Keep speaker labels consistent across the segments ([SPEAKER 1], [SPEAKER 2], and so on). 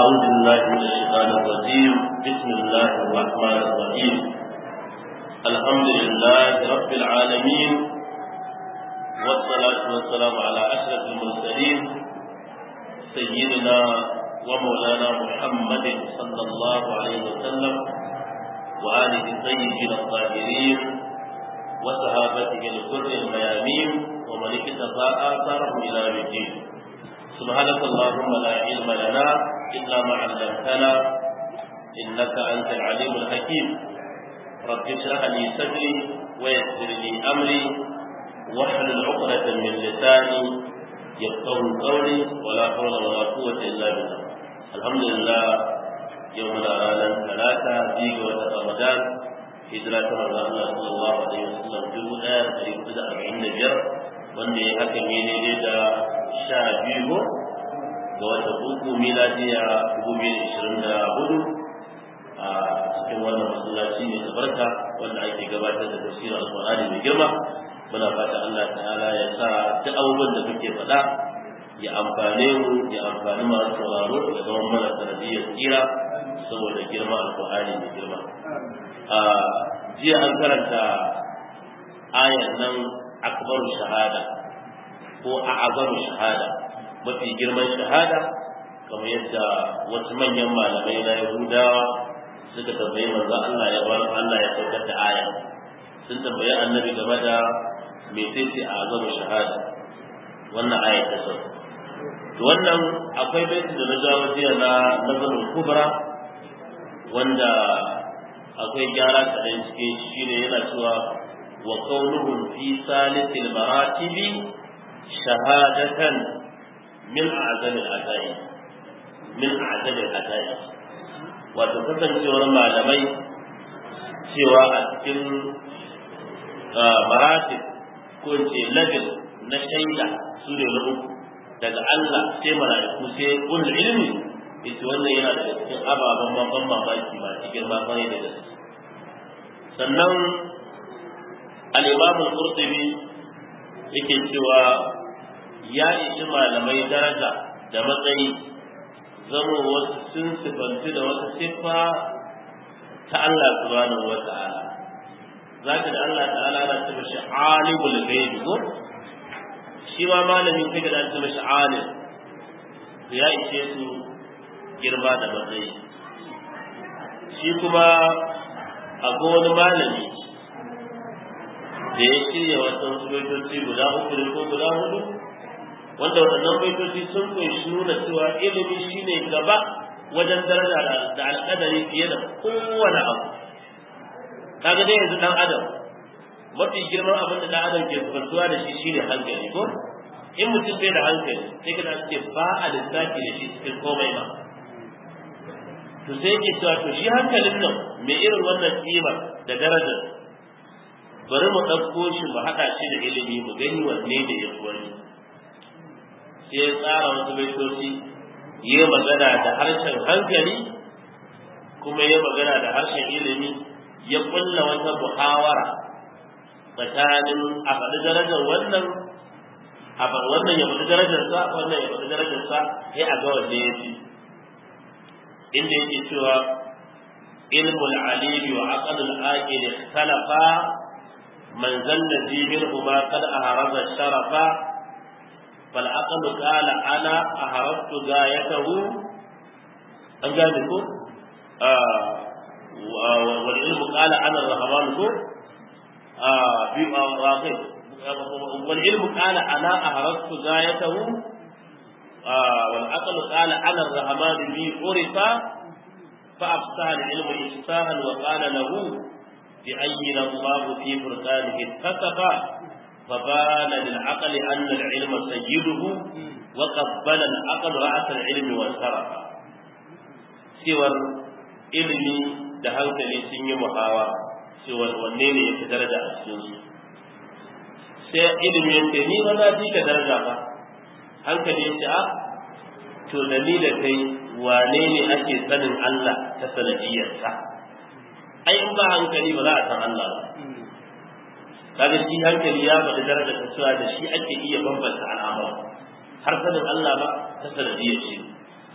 [SPEAKER 1] أعوذ بالله من الشيطان الرجيم بسم الله الرحمن الرحيم الحمد لله رب العالمين والصلاة والسلام على أشرف المرسلين سيدنا ومولانا محمد صلى الله عليه وسلم وآله الطيبين الطاهرين وصحابته الغر الميامين ومن اكتفى آثارهم إلى يوم الدين سبحانك اللهم لا علم لنا إلا ما علمتنا إنك أنت العليم الحكيم رب اشرح لي صدري ويسر لي أمري واحلل عقدة من لساني يفقه قولي ولا حول ولا قوة إلا بالله الحمد لله يومنا رانا ثلاثة في رمضان hijira ta manzo Allah sallallahu alaihi wasallam dubu ɗaya da ɗari hudu da arba'in da biyar wanda ya haka ne ne da sha biyu ga wata uku miladiya dubu biyu da ishirin da hudu a cikin wannan masallaci mai tabarka wanda ake gabatar da tafsirin alƙur'ani mai girma muna fata Allah ta'ala ya sa duk abubuwan da muke faɗa ya amfane mu ya amfani masu sauraro ya zama mana sanadiyyar tsira saboda girma alƙur'ani mai girma jiya an karanta ayan nan akbaru shahada ko a'azamu shahada mafi girman shahada kamar yadda wasu manyan malamai na yahudawa suka tambayi manzo Allah ya bar Allah ya saukar da aya sun tambayi annabi game da mecece a'azamu shahada wannan aya ta sauka to wannan akwai baiti da na jawo jiya na nazarin kubra wanda akwai gyara kaɗan cikin shi ne yana cewa wa kaunuhum fi salisil maratibi shahadatan min a'zamil atai min a'zamil atai wato kasancewar malamai cewa a cikin maratib ko ce level na shaida su ne na uku daga Allah sai mala'iku sai ulul ilmi ita wannan yana da cikin ababen ban mamaki ba cikin ma kwarai da gaske sannan al-imam al-qurtubi yake cewa ya ishi malamai daraja da matsayi zama wasu sun sifanci da wata siffa ta Allah subhanahu wa ta'ala zaka da Allah ta'ala na ce mashi alimul ghaibi ko shi ma malamin kai da ce mashi alim ya ishe su girma da matsayi shi kuma akwai wani malami da ya shirya wasu wasu baitoci guda uku ne ko guda hudu wanda waɗannan baitoci sun kunshi nuna cewa ilimi shine gaba wajen daraja da alƙadari fiye da kowane abu kaga dai yanzu dan adam mafi girman abin da dan adam ke fuskantuwa da shi shine hankali ko in mutum bai da hankali sai ka ce ba a lissafi da shi cikin komai ba to sai yake cewa to shi hankalin nan mai irin wannan kima da darajar bari mu ɗauko shi mu haɗa shi da ilimi mu gani wanne da ya wani sai ya tsara wasu baitoci ya magana da harshen hankali kuma ya magana da harshen ilimi ya kulla wata muhawara tsakanin a faɗi darajar wannan a faɗi wannan ya faɗi darajarsa wannan ya faɗi darajarsa sai a ga wanne ya fi inda yake cewa ilmul alimi wa aqlul aqil ikhtalafa man zanna fi minhuma qad aharaza sharafa fal aqlu qala ana aharadtu gayatahu an gane ko wal ilmu qala ana ar-rahman ko bi waqi wal ilmu qala ana aharadtu gayatahu والعقل قال على الرحمن بي عرف فأفسح العلم إفساها وقال له بأين الله في فرقانه اتفق فبان للعقل أن العلم سيده وقبل العقل رأس العلم وانصرف سوى ilimi da hankali sun yi muhawa cewa wanne ne ya fi daraja a cikin su sai ilimi yanke ni ba za fi ka daraja ba hankali ya ce a to da ni da kai wane ne ake sanin Allah ta sanadiyarsa ai in ba hankali ba za a san Allah ba kaga shi hankali ya faɗi daraja ta cewa da shi ake iya bambanta al'amura har sanin Allah ba ta sanadiyar shi to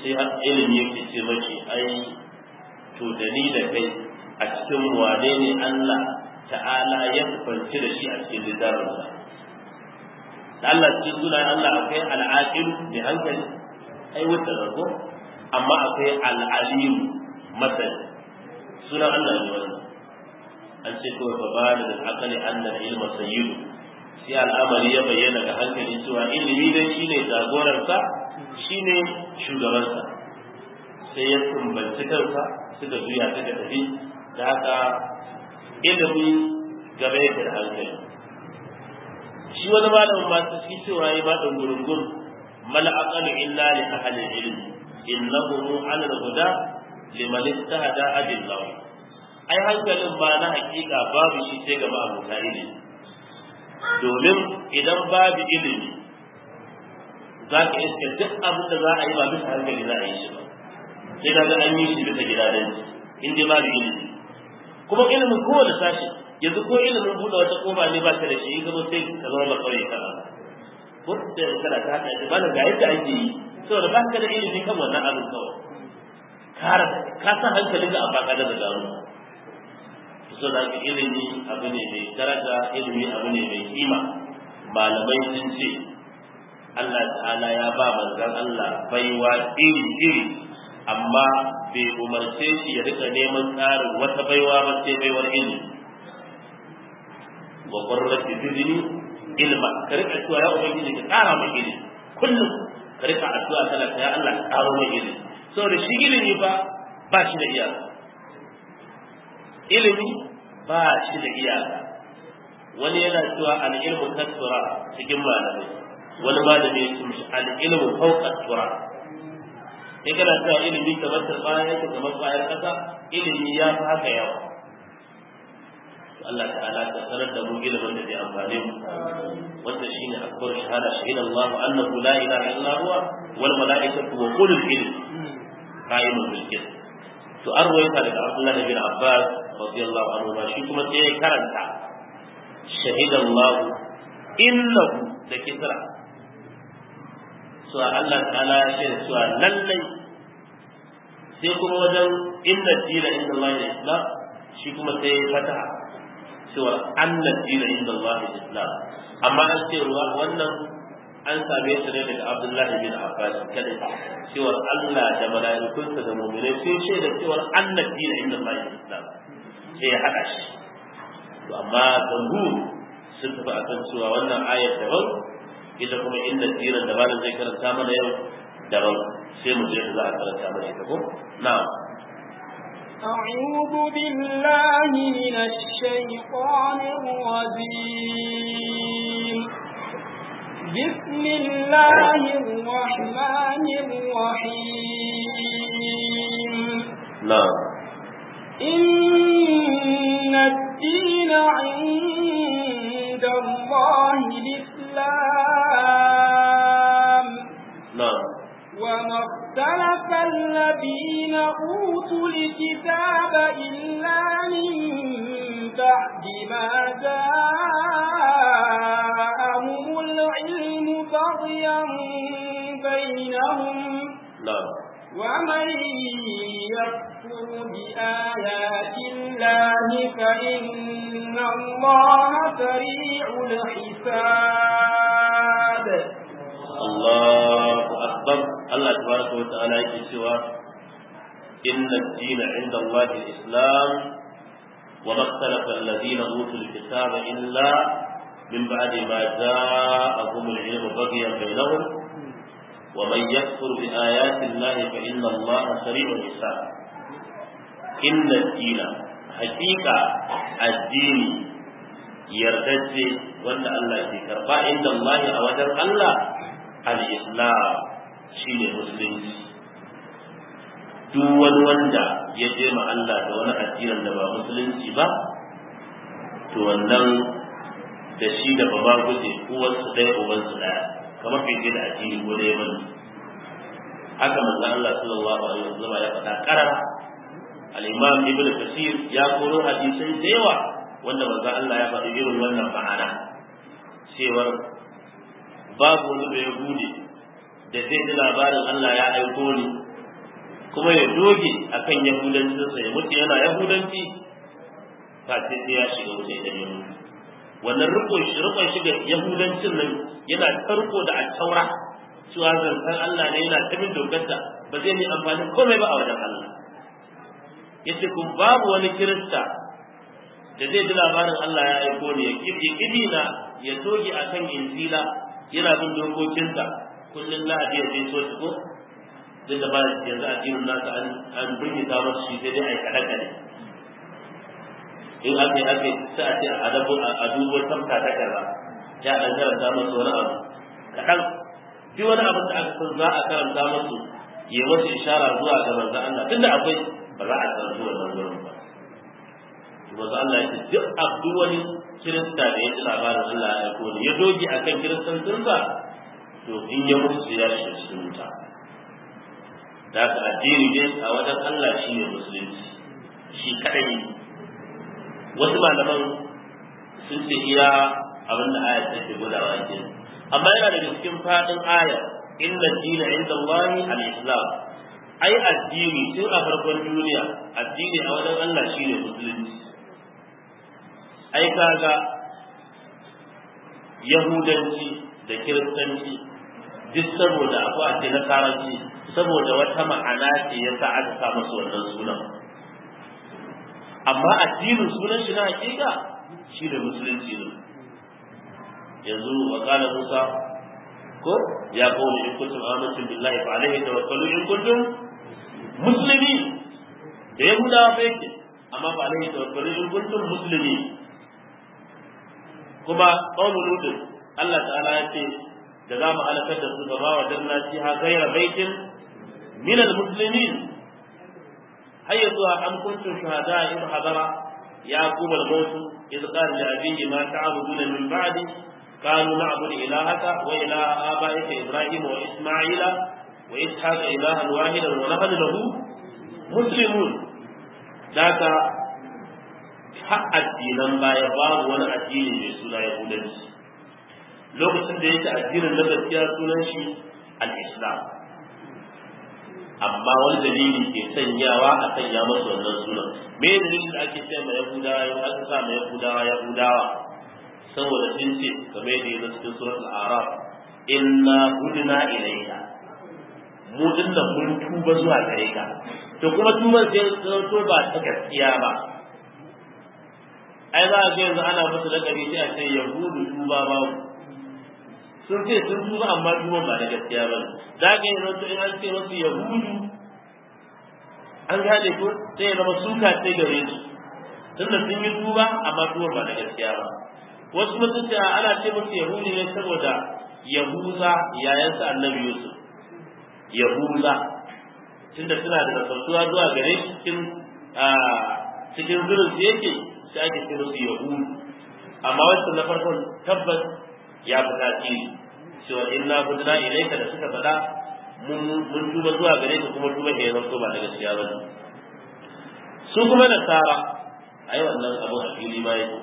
[SPEAKER 1] sai ilimi yake ce mashi ai to da ni da kai a cikin wane ne Allah ta'ala ya kwanci da shi a cikin littafinsa da Allah cikin sunan Allah akwai al'aqil mai hankali ai wata rago amma akwai al'alim masani sunan Allah ne wannan an ce kawai fa ba da akali annal ilma sayyidu sai al'amari ya bayyana ga hankali cewa ilimi dai shine jagoransa shine shugabansa sai ya tumbanci kansa suka juya suka tafi da haka ilimi gaba yake da hankali shi wani malamin masu shi cewa ya ba ɗan gurungun mal aqalu illa li ahli ilm innahu ala al-huda liman istahada adillahu ai hankalin ba na hakika babu shi sai ga ma'abuta ilimi domin idan babu ilimi za ka iska duk abin da za a yi ba bisa hankali za a yi shi ba sai ka ga an yi shi bisa gidajen in dai babu ilimi kuma ilimin kowane sashi yanzu ko ilimin buɗe wata kofa ne ba ka da shi in gaba sai ka zama ba kawai kana ko da kana ta haka ba ga yadda ake yi saboda ba ka da ilimi kan wannan abin kawai ka san hankalin da a baka da gano so da ka ilimi abu ne mai daraja ilimi abu ne mai kima malamai sun ce Allah ta'ala ya ba manzon Allah baiwa iri iri amma bai umarce shi ya rika neman tsarin wata baiwa ba sai baiwar ilimi wa qurrati zidni ilma ka rika cewa ya ubangiji ka kara mai ilimi kullum ka rika addu'a kana ya Allah ka karo mai ilimi saboda shi ilimi ba ba shi da iyaka ilimi ba shi da iyaka wani yana cewa al-ilmu kasura cikin malamai wani malami ya ce mishi al-ilmu fawqa tura in kana cewa ilimi kamar ta bayan yake kamar bayan kasa ilimi ya fi haka yawa Allah ta'ala ta sanar da mu ilimin da zai amfane mu wanda shine akbar shahada shahida Allah annahu la ilaha illa huwa wal malaikatu wa ulul ilm qa'imun bil qist to an ruwaita daga Abdullah bin Abbas radiyallahu anhu ma shi kuma sai ya karanta shahida Allah innahu da kisra so Allah ta'ala ya ce cewa lallai sai kuma wajen inna dina inda Allah ya islam shi kuma sai ya fataha cewa anna dina inda Allah ya islam amma an ce ruwa wannan an same shi ne daga Abdullah bin Abbas kada cewa Allah da mala'ikunsa da mu'minai sun ce da cewa anna dina inda Allah ya islam sai ya hada shi to amma jamhur sun tafi akan cewa wannan ayar daban ita kuma inda tsiran da malam zai karanta mana yau daban sai mu je da za a karanta mana ita ko na'am
[SPEAKER 2] أعوذ بالله من الشيطان الرجيم بسم الله الرحمن الرحيم
[SPEAKER 1] na'am
[SPEAKER 2] إن الدين عند الله الإسلام
[SPEAKER 1] na'am
[SPEAKER 2] وما اختلف الذين أوتوا الكتاب إلا من بعد ما جاءهم العلم بغيا بينهم
[SPEAKER 1] na'am
[SPEAKER 2] ومن يكفر بآيات الله فإن الله سريع الحساب
[SPEAKER 1] Allahu akbar Allah tabaraka wa ta'ala yake cewa inna ad-dina 'inda Allah al-islam wa ma ikhtalafa alladhina utul kitaba illa min ba'di ma ja'ahum al-'ilmu baghyan bainahum wa man yakfur bi ayati Allah fa inna Allah sari'ul hisab inna ad-dina haqiqa ad-dini yardajje wanda Allah ke karba inda Allah a wajen Allah al-islam shine musulunci duk wani wanda ya je ma Allah da wani addinin da ba musulunci ba to wannan da shi da baba guje uwansu ɗaya ubansu ɗaya kamar bai je da addini ko da bane haka manzo Allah sallallahu alaihi wasallam ya faɗa karara al-imam ibn kasir ya koro hadisai da yawa wanda manzo Allah ya faɗi irin wannan ma'ana cewar babu wani bai bude da zai ji labarin Allah ya aiko ni kuma ya doge akan yahudancinsa ya mutu yana yahudanci ba sai sai ya shiga wuta idan ya mutu wannan rikon shi rikon shi ga yahudancin nan yana tarko da attaura cewa zantar Allah ne yana tabin dokarta ba zai yi amfani komai ba a wajen Allah yace kun babu wani kirista da zai ji labarin Allah ya aiko ne ya kibi na ya toge akan injila yana bin dokokinsa kullum lahadi ya je so ko duk da ba yanzu addinin nasa an an burgita masa shi sai dai ai kada kada in aka yi aka yi sai a ce a adabu a dubo tafka ta kaza ya dan karanta masa wani abu kaɗan duk wani abin da aka san za a karanta masu ya wasu ishara zuwa ga manzo Allah tunda akwai ba za a karanta wannan wurin ba manzo Allah ya ce duk abdu wani kirista da ya ji labarin Allah ya aiko ne ya doge akan kiristancinsa to in ya mutu ya shiga cikin wuta da ka addini ne a wajen Allah shi ne musulunci shi kadai ne wasu malaman sun ce iya abin da ayat take gudawa ke amma yana daga cikin fadin aya inna dina inda Allahi al-islam ai addini tun a farkon duniya addini a wajen Allah shine musulunci ai kaga yahudanci da kiristanci duk saboda abu a ce na karanci saboda wata ma'ana ce ya sa aka sa masu wannan sunan amma addinin sunan shi na hakika shi ne musulunci ne yanzu wa qala musa ko ya qawmi in kuntum amantum billahi fa alayhi tawakkalu in kuntum muslimin da yahudawa fa yake amma fa alayhi tawakkalu in kuntum muslimin kuma qawmu lut Allah ta'ala ya ce da za mu halakar da su gaba wa danna fiha ghayra baitin min al-muslimin hayya zuwa an kuntum shuhada in hadara yaqub al-maut idh qala li abihi ma ta'buduna min ba'di قالوا نعبد إلهك وإله آبائك إبراهيم وإسماعيل وإسحاق إلها واحدا ونحن له مسلمون ذاك har addinan baya babu wani addini mai suna yahudanci lokacin da yake addinin na gaskiya sunan shi al-islam amma wani dalili ke sanyawa a sanya masa wannan sunan me dalilin da ake ce ma yahudawa yau aka sa ma yahudawa yahudawa saboda sun ce game da yanzu cikin suratul araf inna hudna ilayka mu dinnan mun tuba zuwa gare ka to kuma tuban sai to ba ta gaskiya ba ai za a ga yanzu ana musu lakabi sai a ce yahudu tuba ba sun ce sun tuba amma tuban ba da gaskiya ba za ka yi zanto in an ce wasu yahudu an gane ko sai ya zama suka ce gare su tunda sun yi tuba amma tuban ba da gaskiya ba wasu mutum ce ana ce musu yahudi ne saboda yahuza yayansa annabi yusuf yahuza tunda suna da nasartuwa zuwa gare shi cikin cikin zurin su yake sai ake ce musu yahudu amma wasu na farkon tabbas ya fi tasiri cewa inna hudna ilaika da suka faɗa mun tuba zuwa gare ka kuma tuba ke zanto ba da gaskiya ba su kuma nasara ai wannan abu a fili ma yake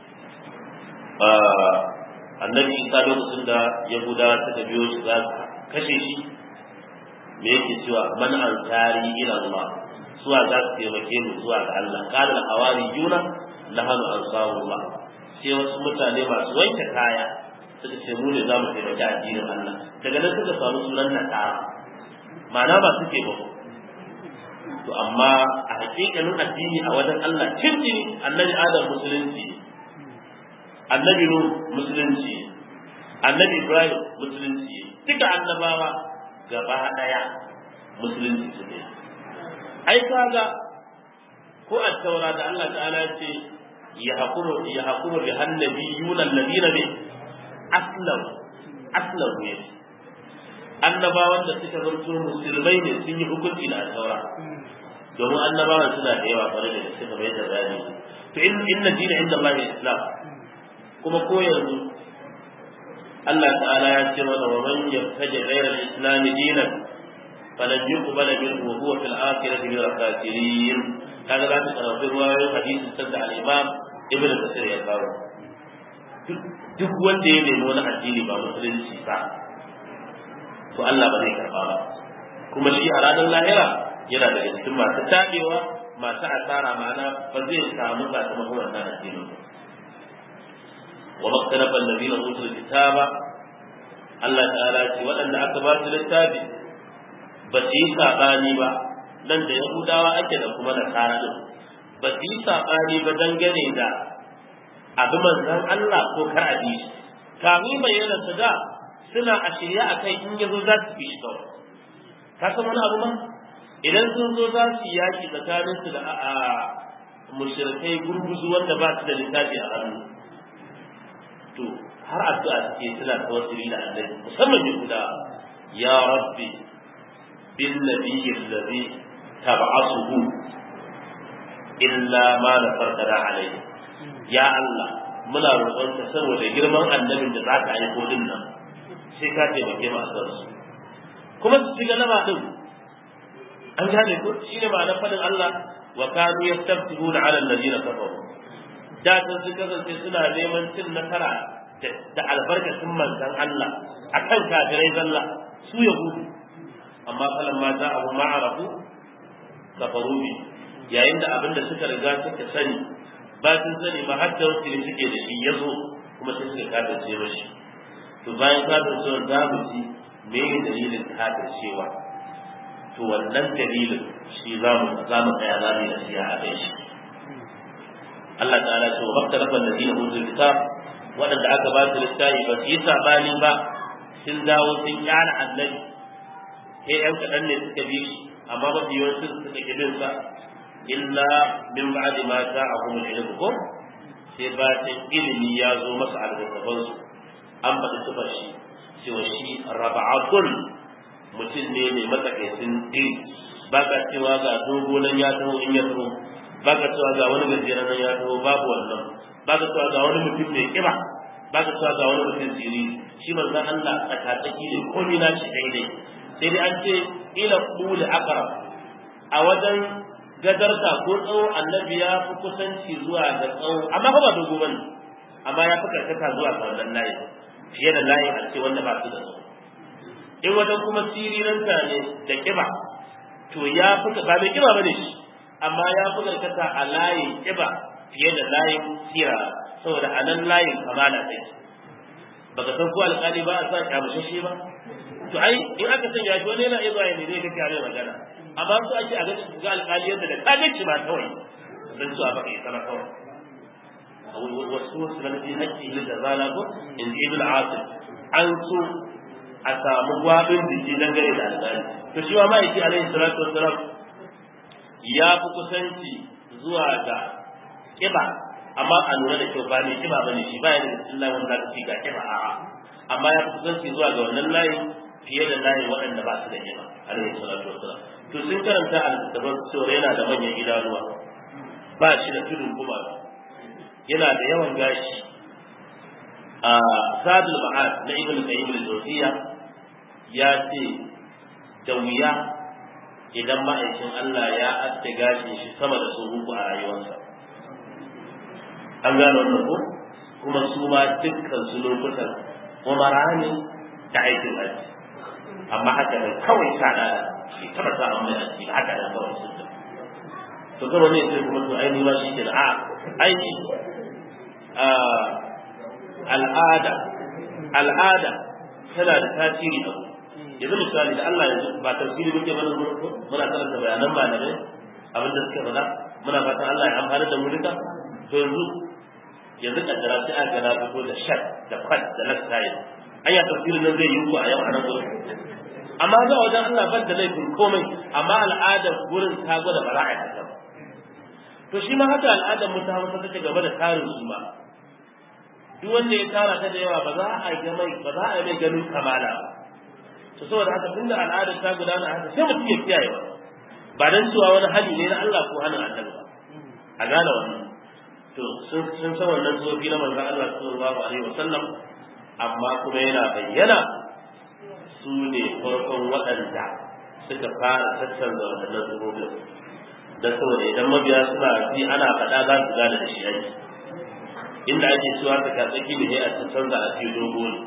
[SPEAKER 1] annabi isa lokacin da yahuda suka biyo shi za su kashe shi me yake cewa man ansari ila Allah suwa za su taimake mu zuwa ga Allah kana hawari yuna nahnu ansarullah sai wasu mutane masu wanke kaya suka ce mu ne za mu taimaki addinin Allah daga nan suka samu sunan nasara ma'ana ba suke ba to amma a hakikanin addini a wajen Allah kirki annabi Adam musulunci annabi nu musulunci annabi ibrahim musulunci duka annabawa gaba daya musulunci su ne ai kaga ko a taura da Allah ta'ala ya ce ya hakuru ya hakuru bi annabi yunan ladina ne aslam aslam ne annabawan da suka zanto musulmai ne sun yi hukunci da taura domin annabawan suna da yawa kwarai da suka bai da bayani to inna dina inda Allah islam kuma ko yanzu Allah ta'ala ya ce mana wa man yattaji ghayra al-islam dinan falan yuqbal minhu wa huwa fil akhirati min al-khasirin kaga za ta karanta ruwayoyin hadisi sanda al-imam ibn kasir ya kawo duk wanda ya nemi wani addini ba musulunci ba to Allah ba zai karba ba kuma shi a ranar lahira yana daga cikin masu tabewa masu asara ma'ana ba zai samu sakamakon wannan addinin ba wa maktalafa allazina utul kitaba Allah ta'ala ce waɗanda aka ba su littafi ba su yi saɓani ba nan da yahudawa ake da kuma nasara din ba su yi saɓani ba dangane da abu manzan Allah ko kar a bi kamin bayyana su da suna a shirye a kai in yazo za su fi shi kawai ka san wani abu ma idan sun zo za su yi yaƙi tsakanin su da a mushrikai gurguzu wanda ba su da littafi a hannu to har addu'a suke suna tawassuli da annabi musamman yahuda ya rabbi bin nabiyyi allazi tab'asuhu illa ma nafartana alayhi ya Allah muna roƙonka saboda girman annabin da za ka aiko din nan sai ka taimake mu a su kuma su ci galaba din an gane ko shine ma'anar fadin Allah wa kanu yastabtihuna ala alladhina kafaru da sun su kasance suna neman cin nasara da albarkacin manzon Allah akan kafirai zalla su yahudu amma falan ma za abu ma'arafu kafaru bi yayin da abinda suka riga suka sani ba sun sani ba har da wasu suke da shi yazo kuma sai suka kafirce mashi to bayan kafircewa za mu ji me dalilin kafircewa to wannan dalilin shi za mu za mu tsaya za mu yi a kai shi Allah ta'ala ce wa maktalafa alladhina utul kitab waɗanda aka ba su littafi ba su yi sabani ba sun dawo sun kyara annabi sai ɗan kaɗan ne suka bi shi amma mafi yawancin suka ƙi bin sa illa min ba'di ma ja'ahum al-ilm ko sai ba ta ilimi ya zo masa alƙaban su an faɗi sifar shi cewa shi raba'atun mutum ne mai matsakaicin iri ba ka cewa ga dogo nan ya taho in ya taho ba ka cewa ga wani gajeren nan ya taho babu wannan ba ka cewa ga wani mutum mai kiba ba ka cewa ga wani mutum siri shi manzon Allah tsakatsaki ne komai na shi daidai sai dai an ce ila quli aqrab a wajen gadarta ko tsawo annabi ya fi kusanci zuwa ga tsawo amma fa ba dogo bane amma ya fi karkata zuwa ga wannan layi fiye da layi a ce wanda ba su da tsawo in wajen kuma siriranta ne da kiba to ya fi ba mai kiba bane shi amma ya fi karkata a layin kiba fiye da layin sira saboda a nan layin kamala take baka san ko alƙali ba a sa kyamushashe ba to ai in aka sanya shi wani yana iya zuwa ne zai ga kyare magana amma su ake a ga alƙali yadda da kaga ci ba kawai dan su a baka yi sana kawai wasu wasu na fi haƙƙi ne da zala ko in ji ibn asim an so a samu gwabin jiki dangane da alƙali to shi ma ma'aiki alaihi salatu wassalam ya fi kusanci zuwa ga kiba amma a lura da kyau ba mai kiba bane shi ba ya da illa wanda ka ga kiba a'a amma ya fi kusanci zuwa ga wannan layin fiye da layin waɗanda ba su da kiba alaihi salatu wassalam to sun karanta al-dabar cewa yana da manyan idanuwa ba shi da tudun kuma yana da yawan gashi a zadul ma'ad na ibn qayyim al-jawziyya ya ce da wuya idan ma'aikin Allah ya aske gashin shi sama da su uku a rayuwarsa an gano wannan ko kuma su ma dukkan su lokutan umara ne da aikin haji amma haka ne kawai sada shi taba sa an mai aski haka da kawai sun ta to kawai ne sai kuma to aini ma shi ke a aini al'ada al'ada tana da tasiri a yanzu misali da Allah yanzu ba tafsiri muke mana muna karanta bayanan malamai abin da suke faɗa muna fatan Allah ya amfana da mu duka to yanzu yanzu kaddara sai aka gana fito da shat da kwat da lifestyle anya tafsirin nan zai yi ku a yau a nan gurin amma za wajen Allah ban da laifin komai amma al'adar gurin ta gwada ba za a yi haka ba to shi ma haka al'adar mu ta hausa take gaba da tarin su ma duk wanda ya tara ta da yawa ba za a yi mai ba za a yi mai ganin kamala ba to saboda haka tunda al'adar ta gudana haka sai mutum ya kiyaye ba ba dan cewa wani hali ne na Allah ko hannun annabi ba a gane wannan to sun san wannan tsofi na manzon Allah sallallahu alaihi wasallam amma kuma yana bayyana su ne farkon waɗanda suka fara tattanza waɗannan tsofin da saboda idan mabiya suna ji ana faɗa za su gane da shi ake inda ake cewa ka katsaki ne a tattanza a cikin dogo ne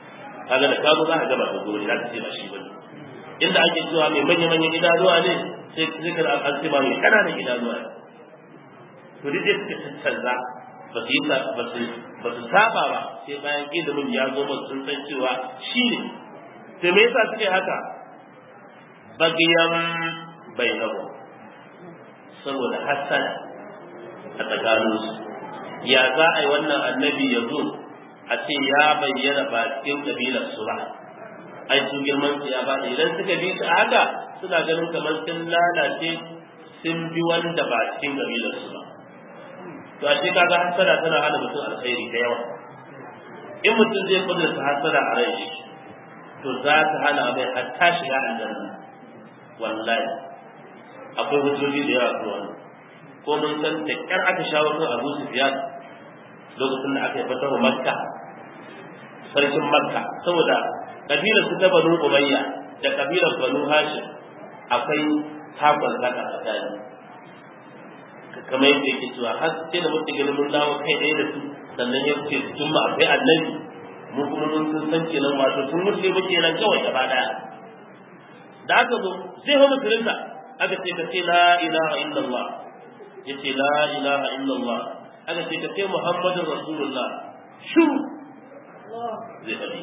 [SPEAKER 1] kaga da kazo za ka gaba dogo ne za ka ce ba shi ba ne inda ake cewa mai manya-manyan idanuwa ne sai sai ka an ce ma mai kananan idanuwa to duk da suka canza ba su yi ba su ba su saba ba sai bayan ilimin ya zo ba sun san cewa shi ne to me yasa suke haka bagiyan bainahu saboda hasada a tsakaninsu ya za a yi wannan annabi ya zo a ce ya bayyana ba cikin kabilar su ba ai su girman su ya bada idan suka bi su haka suna ganin kamar sun lalace sun bi wanda ba cikin kabilar su ba to a ce kaga hasada tana hana mutum alkhairi da yawa in mutum zai kudurta hasada a rai to za ta hana mai hatta shiga aljanna wallahi akwai hujjoji da yawa kuma ko mun san da kyar aka shawo kan Abu Sufyan lokacin da aka yi fatawa Makka sarkin Makka saboda kabilar su ta Banu Umayya da kabilar Banu Hashim akwai takon zaka tsakani kamar yadda yake cewa har sai da mutum ganin mun dawo kai ɗaya da su sannan ya ce sun ma akwai annabi mu kuma mun sun san kenan wato sun wuce muke nan kawai gaba daya da aka zo zai hau musulunta aka ce ka ce la ilaha illallah ya ce la ilaha illallah aka ce ka ce muhammadin rasulullah shuru zai faɗi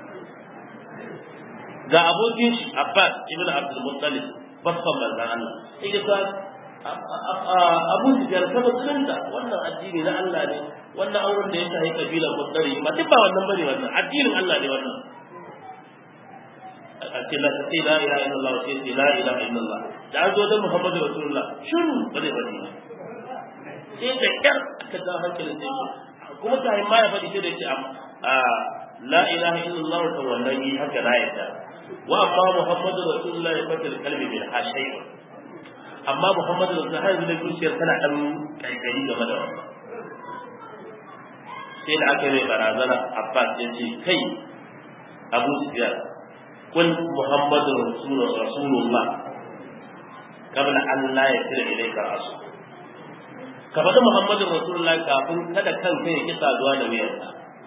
[SPEAKER 1] ga abokin shi abbas ibn abdul muttalib babban manzan Allah sai ya sa abu sufyan ta musulunta wannan addini na Allah ne wannan auren da ya shahi kabilar mutsari ba duk ba wannan bane wannan addinin Allah ne wannan a ce la ta la ilaha illallah sai ce la ilaha illallah da an zo da muhammadu rasulullah shiru ba zai faɗi ba sai da kyar aka ga hankalin sai ce kuma kayan ma ya faɗi sai da ce la ilaha illallah ta wannan yi haka na yadda wa amma muhammadu rasulullah ya fatar kalmi min hashai amma muhammadu rasulullah har yanzu da zuciyar tana ɗan ƙaiƙayi game da wannan sai da aka yi mai barazana abbas ya ce kai abu sufyan kun muhammadu rasulullah kabla an la ya tira ilaika rasul ka faɗi muhammadu rasulullah kafin kada kan kai ya ki saduwa da wuyarsa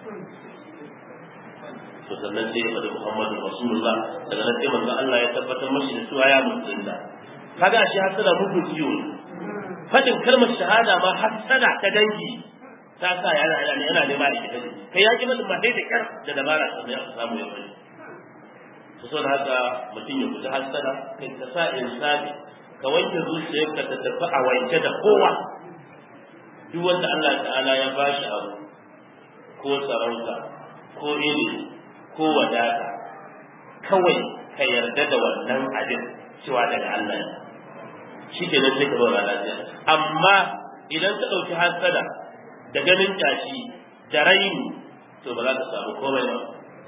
[SPEAKER 1] to sannan sai ya faɗi muhammadu rasulullah daga nan sai manzo Allah ya tabbatar mashi da cewa ya mutunta kaga shi hasada mugun ciwo faɗin kalmar shahada ma hasada ta dangi ta sa yana yana yana nema da kita kai ya ki mutum ma dai da kyar da dabara sannan ya samu ya bari to saboda haka mutum ya guji hasada kai ka sa insani ka wanke zuciyarka ta tafi a wanke da kowa duk wanda Allah ta'ala ya bashi abu ko sarauta ko ilimi ko wadata kawai ka yarda da wannan abin cewa daga Allah ne shi ke nan sai ka zauna lafiya amma idan ka ɗauki hasada da ganin kyashi da raini to ba za ka samu komai ba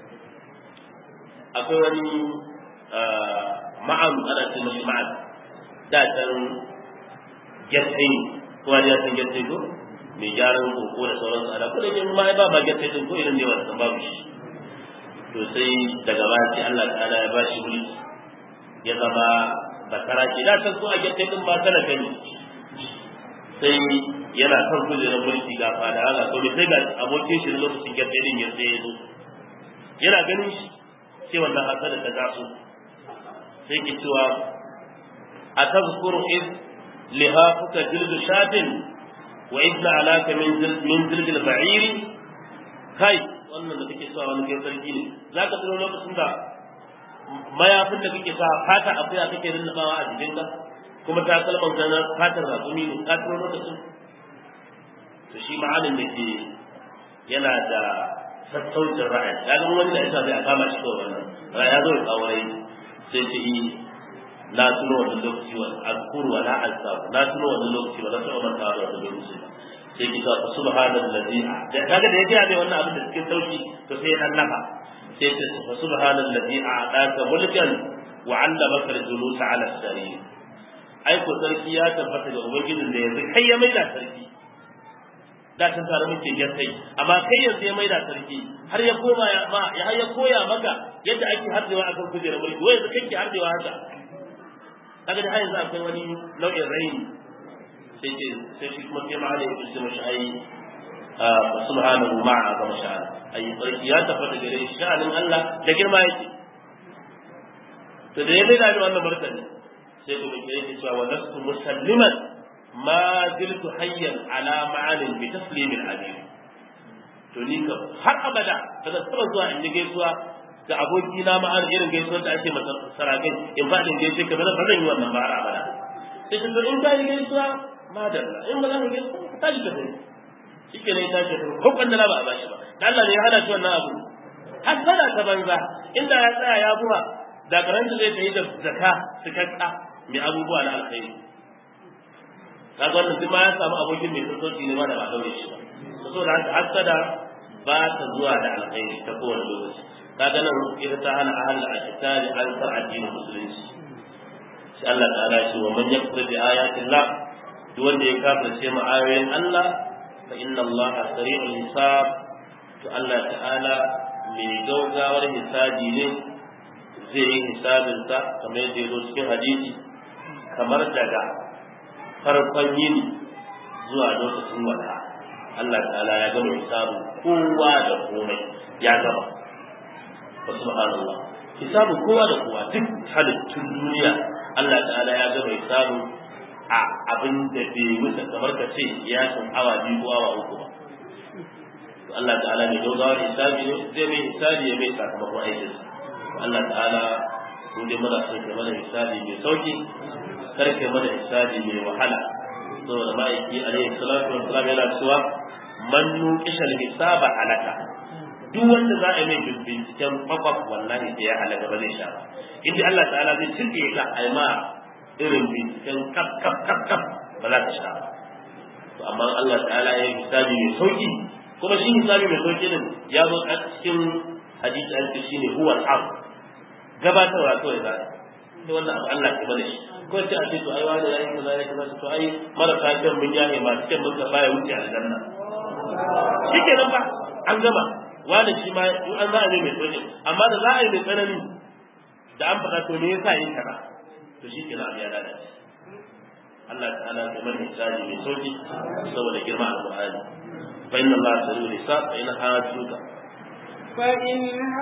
[SPEAKER 1] akwai wani ma'an ana ce mashi ma'an da can gyattai kuma da ya san gyattai ko mai gyaran koko da sauransu ana kuma da ma ba ba gyattai din ko irin ne wanda babu shi to sai daga baya sai Allah ta'ala ya ba shi mulki ya zama basara ce da san ko a gyattai din ba kana gani sai yana kan kujerar mulki ga fada haka to sai ga abokin shi lokacin gyattai din ya sai ya zo yana ganin shi sai wannan hasada ta taso sai ki cewa a tazkuru id lihafuka jildu shatin wa idna alaka min min jildil ba'ir kai wannan da kake sa wani kai sarki ne zaka tuno lokacin da mayafin da kake sa fata akuya kake rinnabawa a jikinka kuma ta kalman gana fatar rakumi ne ka tuno lokacin to shi ma'anin da ke yana da sassaucin ra'ayi ya ga wani da yasa zai a kama shi kawai wannan ra'ayi ya zo ya kawo rai sai ce yi na tuno wannan lokaci wa azkuru wa la alsafu na tuno wannan lokaci ba na taɓa manta da wannan lokaci ba sai ki ta subhanallazi da kaga da ya ga mai wannan abin da cikin sauki to sai ya nafa sai ce subhanallazi a'taka mulkan wa 'allamaka al-julusa 'ala as-sarir ai ko sarki ya tabbata da ubangijin da yanzu kai ya maida sarki da kan tare muke kai amma kai yanzu ya maida sarki har ya koma ya ma ya har ya koya maka yadda ake hardewa akan kujerar mulki wai yanzu kake hardewa haka kaga da har yanzu akwai wani nau'in raini sai ce sai shi kuma sai ma'ana ya kusa mashi ai subhanahu ma'a ga masha'ala ai sarki ya tabbata gare shi sha'anin Allah da girma yake to da ya maida ni wannan martani sai ku bi yake cewa wa lastu musalliman ma ziltu hayyan ala ma'anin bi taslimin alim to ni kam har abada ba zan taba zuwa in yi gaisuwa ga aboki na ma'an irin gaisuwar da ake masa sarakai in ba in gaishe ka ba zan yi wannan ba har abada sai ta zo in ka yi gaisuwa madalla in ba za ka gaisuwa ka tashi ka tafi shi ke ne ya tashi ka tafi ko kwandala ba a bashi ba da Allah ne ya hada shi wannan abu hasada ta banza inda ya tsaya ya buwa da karanta zai ta yi da zaka cikakka mai abubuwa na alkhairi kaga wannan duk ma ya samu abokin mai sassauci ne ma da ba daure shi ba saboda haka hasada ba ta zuwa da alkhairi ta kowane lokaci kaga nan ita ta hana ahal al-kitali an sa addinin musulunci shi Allah ta'ala shi wa man yakfur bi ayatillah duk wanda ya kafirce ma ayoyin Allah fa inna Allah sari'ul hisab to Allah ta'ala mai gaugawar hisabi ne zai yi hisabinsa kamar yadda ya zo cikin hadisi kamar daga farkon yini zuwa lokacin wata Allah ta'ala ya gama hisabu kowa da komai ya gama wa subhanallah hisabu kowa da kowa duk halittun duniya Allah ta'ala ya gama hisabu a abin da bai wuce kamar ka ce ya san awa biyu ko awa uku ba to Allah ta'ala mai dogawar hisabi ne zai mai hisabi ya mai sakamakon aikinsa Allah ta'ala ko dai muna son kai mana hisabi mai sauki kar kai mana hisabi mai wahala saboda ma'aiki alaihi salatu wa salam yana cewa man nuqishal hisaba halaka duk wanda za a yi mai binciken kwakwaf wallahi sai ya halaka ba zai sha ba inda Allah ta'ala zai tilke ka aima irin binciken kaf kaf kaf kaf ba za ka sha ba to amma Allah ta'ala ya yi hisabi mai sauki kuma shi hisabi mai sauki din ya zo a cikin hadisi an ce shine huwa al gabatarwa kawai za a wannan abu Allah ya bada shi ko ce a ce to ai wani yayi kaza yayi kaza to ai marasa kyan mun yaye masu kyan mun karba ya wuce aljanna shikenan ba an gama wani shi ma in an za a yi mai tsoje amma da za a yi mai tsanani da an faɗa to me yasa yin kaza to shikenan abu ya lalace Allah ta'ala ya mana hisabi mai sauki saboda girma alqur'ani fa inna Allah sari'ul hisab fa in hajjuka
[SPEAKER 2] fa in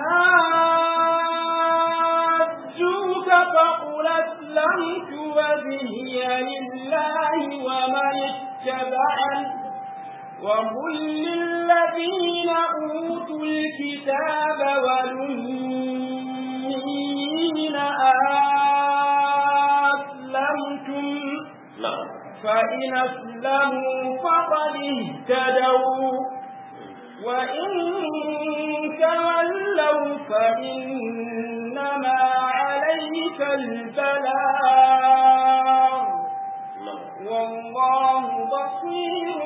[SPEAKER 2] حاجوك فقل أسلمت وجهي لله ومن اتبعني وقل للذين أوتوا الكتاب والأمين أسلمتم
[SPEAKER 1] na'am
[SPEAKER 2] فإن أسلموا فقد اهتدوا وإن تولوا فإنما عليك البلاغ
[SPEAKER 1] na'am
[SPEAKER 2] والله بصير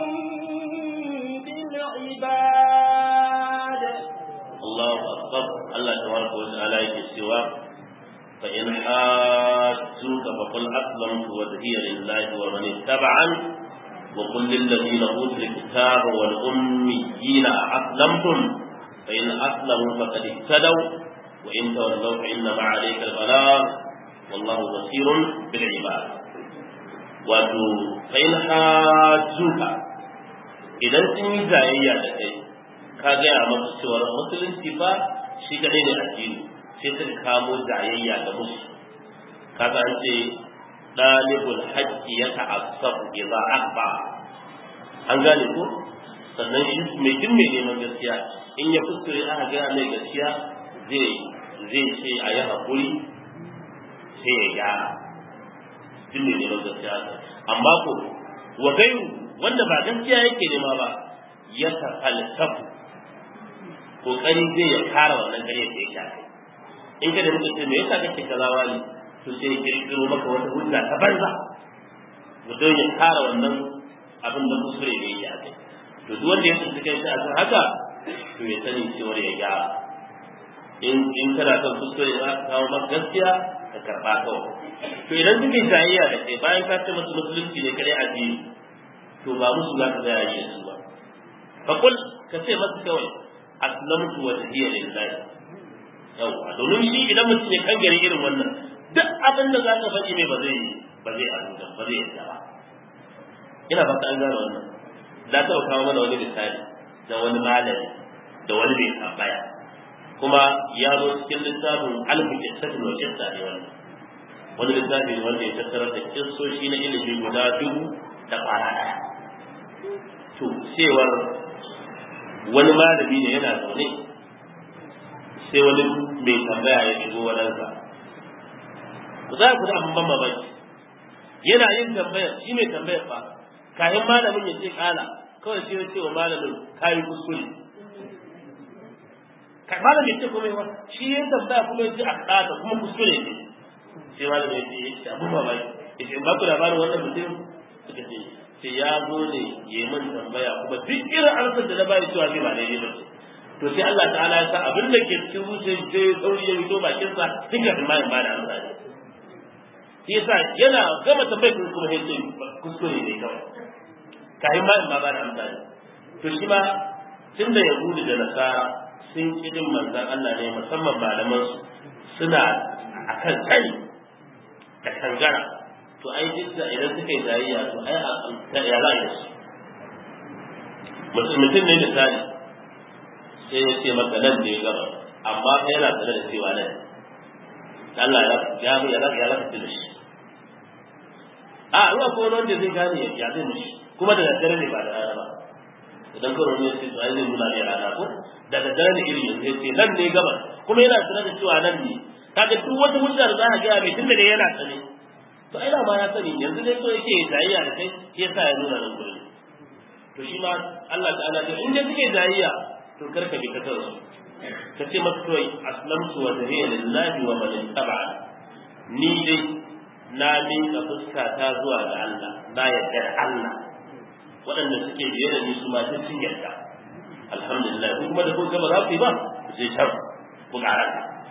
[SPEAKER 2] بالعباد
[SPEAKER 1] Allahu akbar Allah tabaraka wa ta'ala yake cewa fa in hajjuka fa qul aslamtu wajhiya lillahi wa man ittaba'ani wa qul lil ladina utul kitaba wal ummiyina aslamtum fa in aslamu faqad ihtadaw wa in tawallaw fa inna ma 'alayka al-balagh wallahu basirun bil ibad wato fa in hajjuka idan sun yi jayayya da kai ka gaya masu cewar musulunci fa shi kadai ne addini sai suka kamo jayayya da musu kaga an ce dalibul hajji ya ta'assabu idza akba an gane ko sannan shi mai jin mai neman gaskiya in ya kuskure aka gaya mai gaskiya zai zai ce a yi hakuri sai ya gyara jin mai neman gaskiya amma ko wa gairu wanda ba gaskiya yake nema ba ya falsafu kokari zai ya kara wannan gare da yake kai in ka da mutum ce me yasa kake kaza wani to sai ya kirkiro maka wata hujja ta banza mutum ya kara wannan abin da kuskure da yake kai to duk wanda ya tsinci kai a kan haka to ya sani cewa ya gyara in in kana kan kuskure za ka kawo maka gaskiya ka karba kawai to idan suka yi jayayya da kai bayan ka ce masu musulunci ne kadai addini to ba musu za ka gaya yi su ba fa kul ka ce masu kawai aslamtu wajhiya lillahi yawa domin shi idan mutum ya kangare irin wannan duk abin da za ka faɗi mai ba zai ba zai azuta ba zai yadda ba ina fata an gane wannan da ta kawo mana wani misali na wani malami da wani mai tambaya kuma ya zo cikin littafin alfu kitabin wa kitta ne wannan wani littafi ne wanda ya tattarar da kissoshi na ilimi guda dubu da ƙwara ɗaya to cewar wani malami ne yana zaune sai wani mai tambaya ya shigo wadansa ku za ku da abin ban mamaki yana yin tambaya shi mai tambayar fa kayan malamin ya ce kala kawai sai ya ce wa malamin kayi kuskure malamin ya ce kuma yawa shi ya tambaya kuma ya ce a kada kuma kuskure ne sai malamin ya ce ya ce abin mamaki ya ce ba ku labarin wannan mutum suka ce sai ya zo ne ya min tambaya kuma duk irin amsar da na bayi cewa zai ba daidai ba to sai Allah ta'ala ya sa abin da ke cikin zuciyar sai sauri ya fito bakin sa tun kafin ma in ba da amsa ne shi yasa yana gama tambayar kuma sai ce kuskure ne kawai kafin ma in ma ba da amsa ne to shi ma tun da yahudu da nasara sun kidin manzan Allah ne musamman malaman su suna akan sani da kangara to ai duk da idan suka yi tarayya to ai a ya za a yi mutum ne misali sai ya ce maka nan da ya gaba amma kai yana tare da cewa nan Allah ya ya ya ya ya da shi a ruwa ko wanda zai gane ya zai mishi kuma da daddare ne ba da rana ba idan karo ne sai ai zai nuna ne rana ko da daddare ne irin yanzu sai nan ne gaba kuma yana tare da cewa nan ne kaga duk wata hujja da za ka ga mai tunda da yana tsane to ai da ma ya sani yanzu dai so yake jayayya da kai shi yasa ya nuna nan gurin to shi ma Allah ta'ala to in dai suke jayayya to karka bi ka tarsu ka ce masa kawai aslamtu wa zariya lillahi wa man ittaba ni dai na miƙa fuska ta zuwa ga Allah na yarda da Allah waɗanda suke biye da ni su ma duk sun yarda alhamdulillah ko kuma da ko gaba za ku yi ba ku je can ku ƙara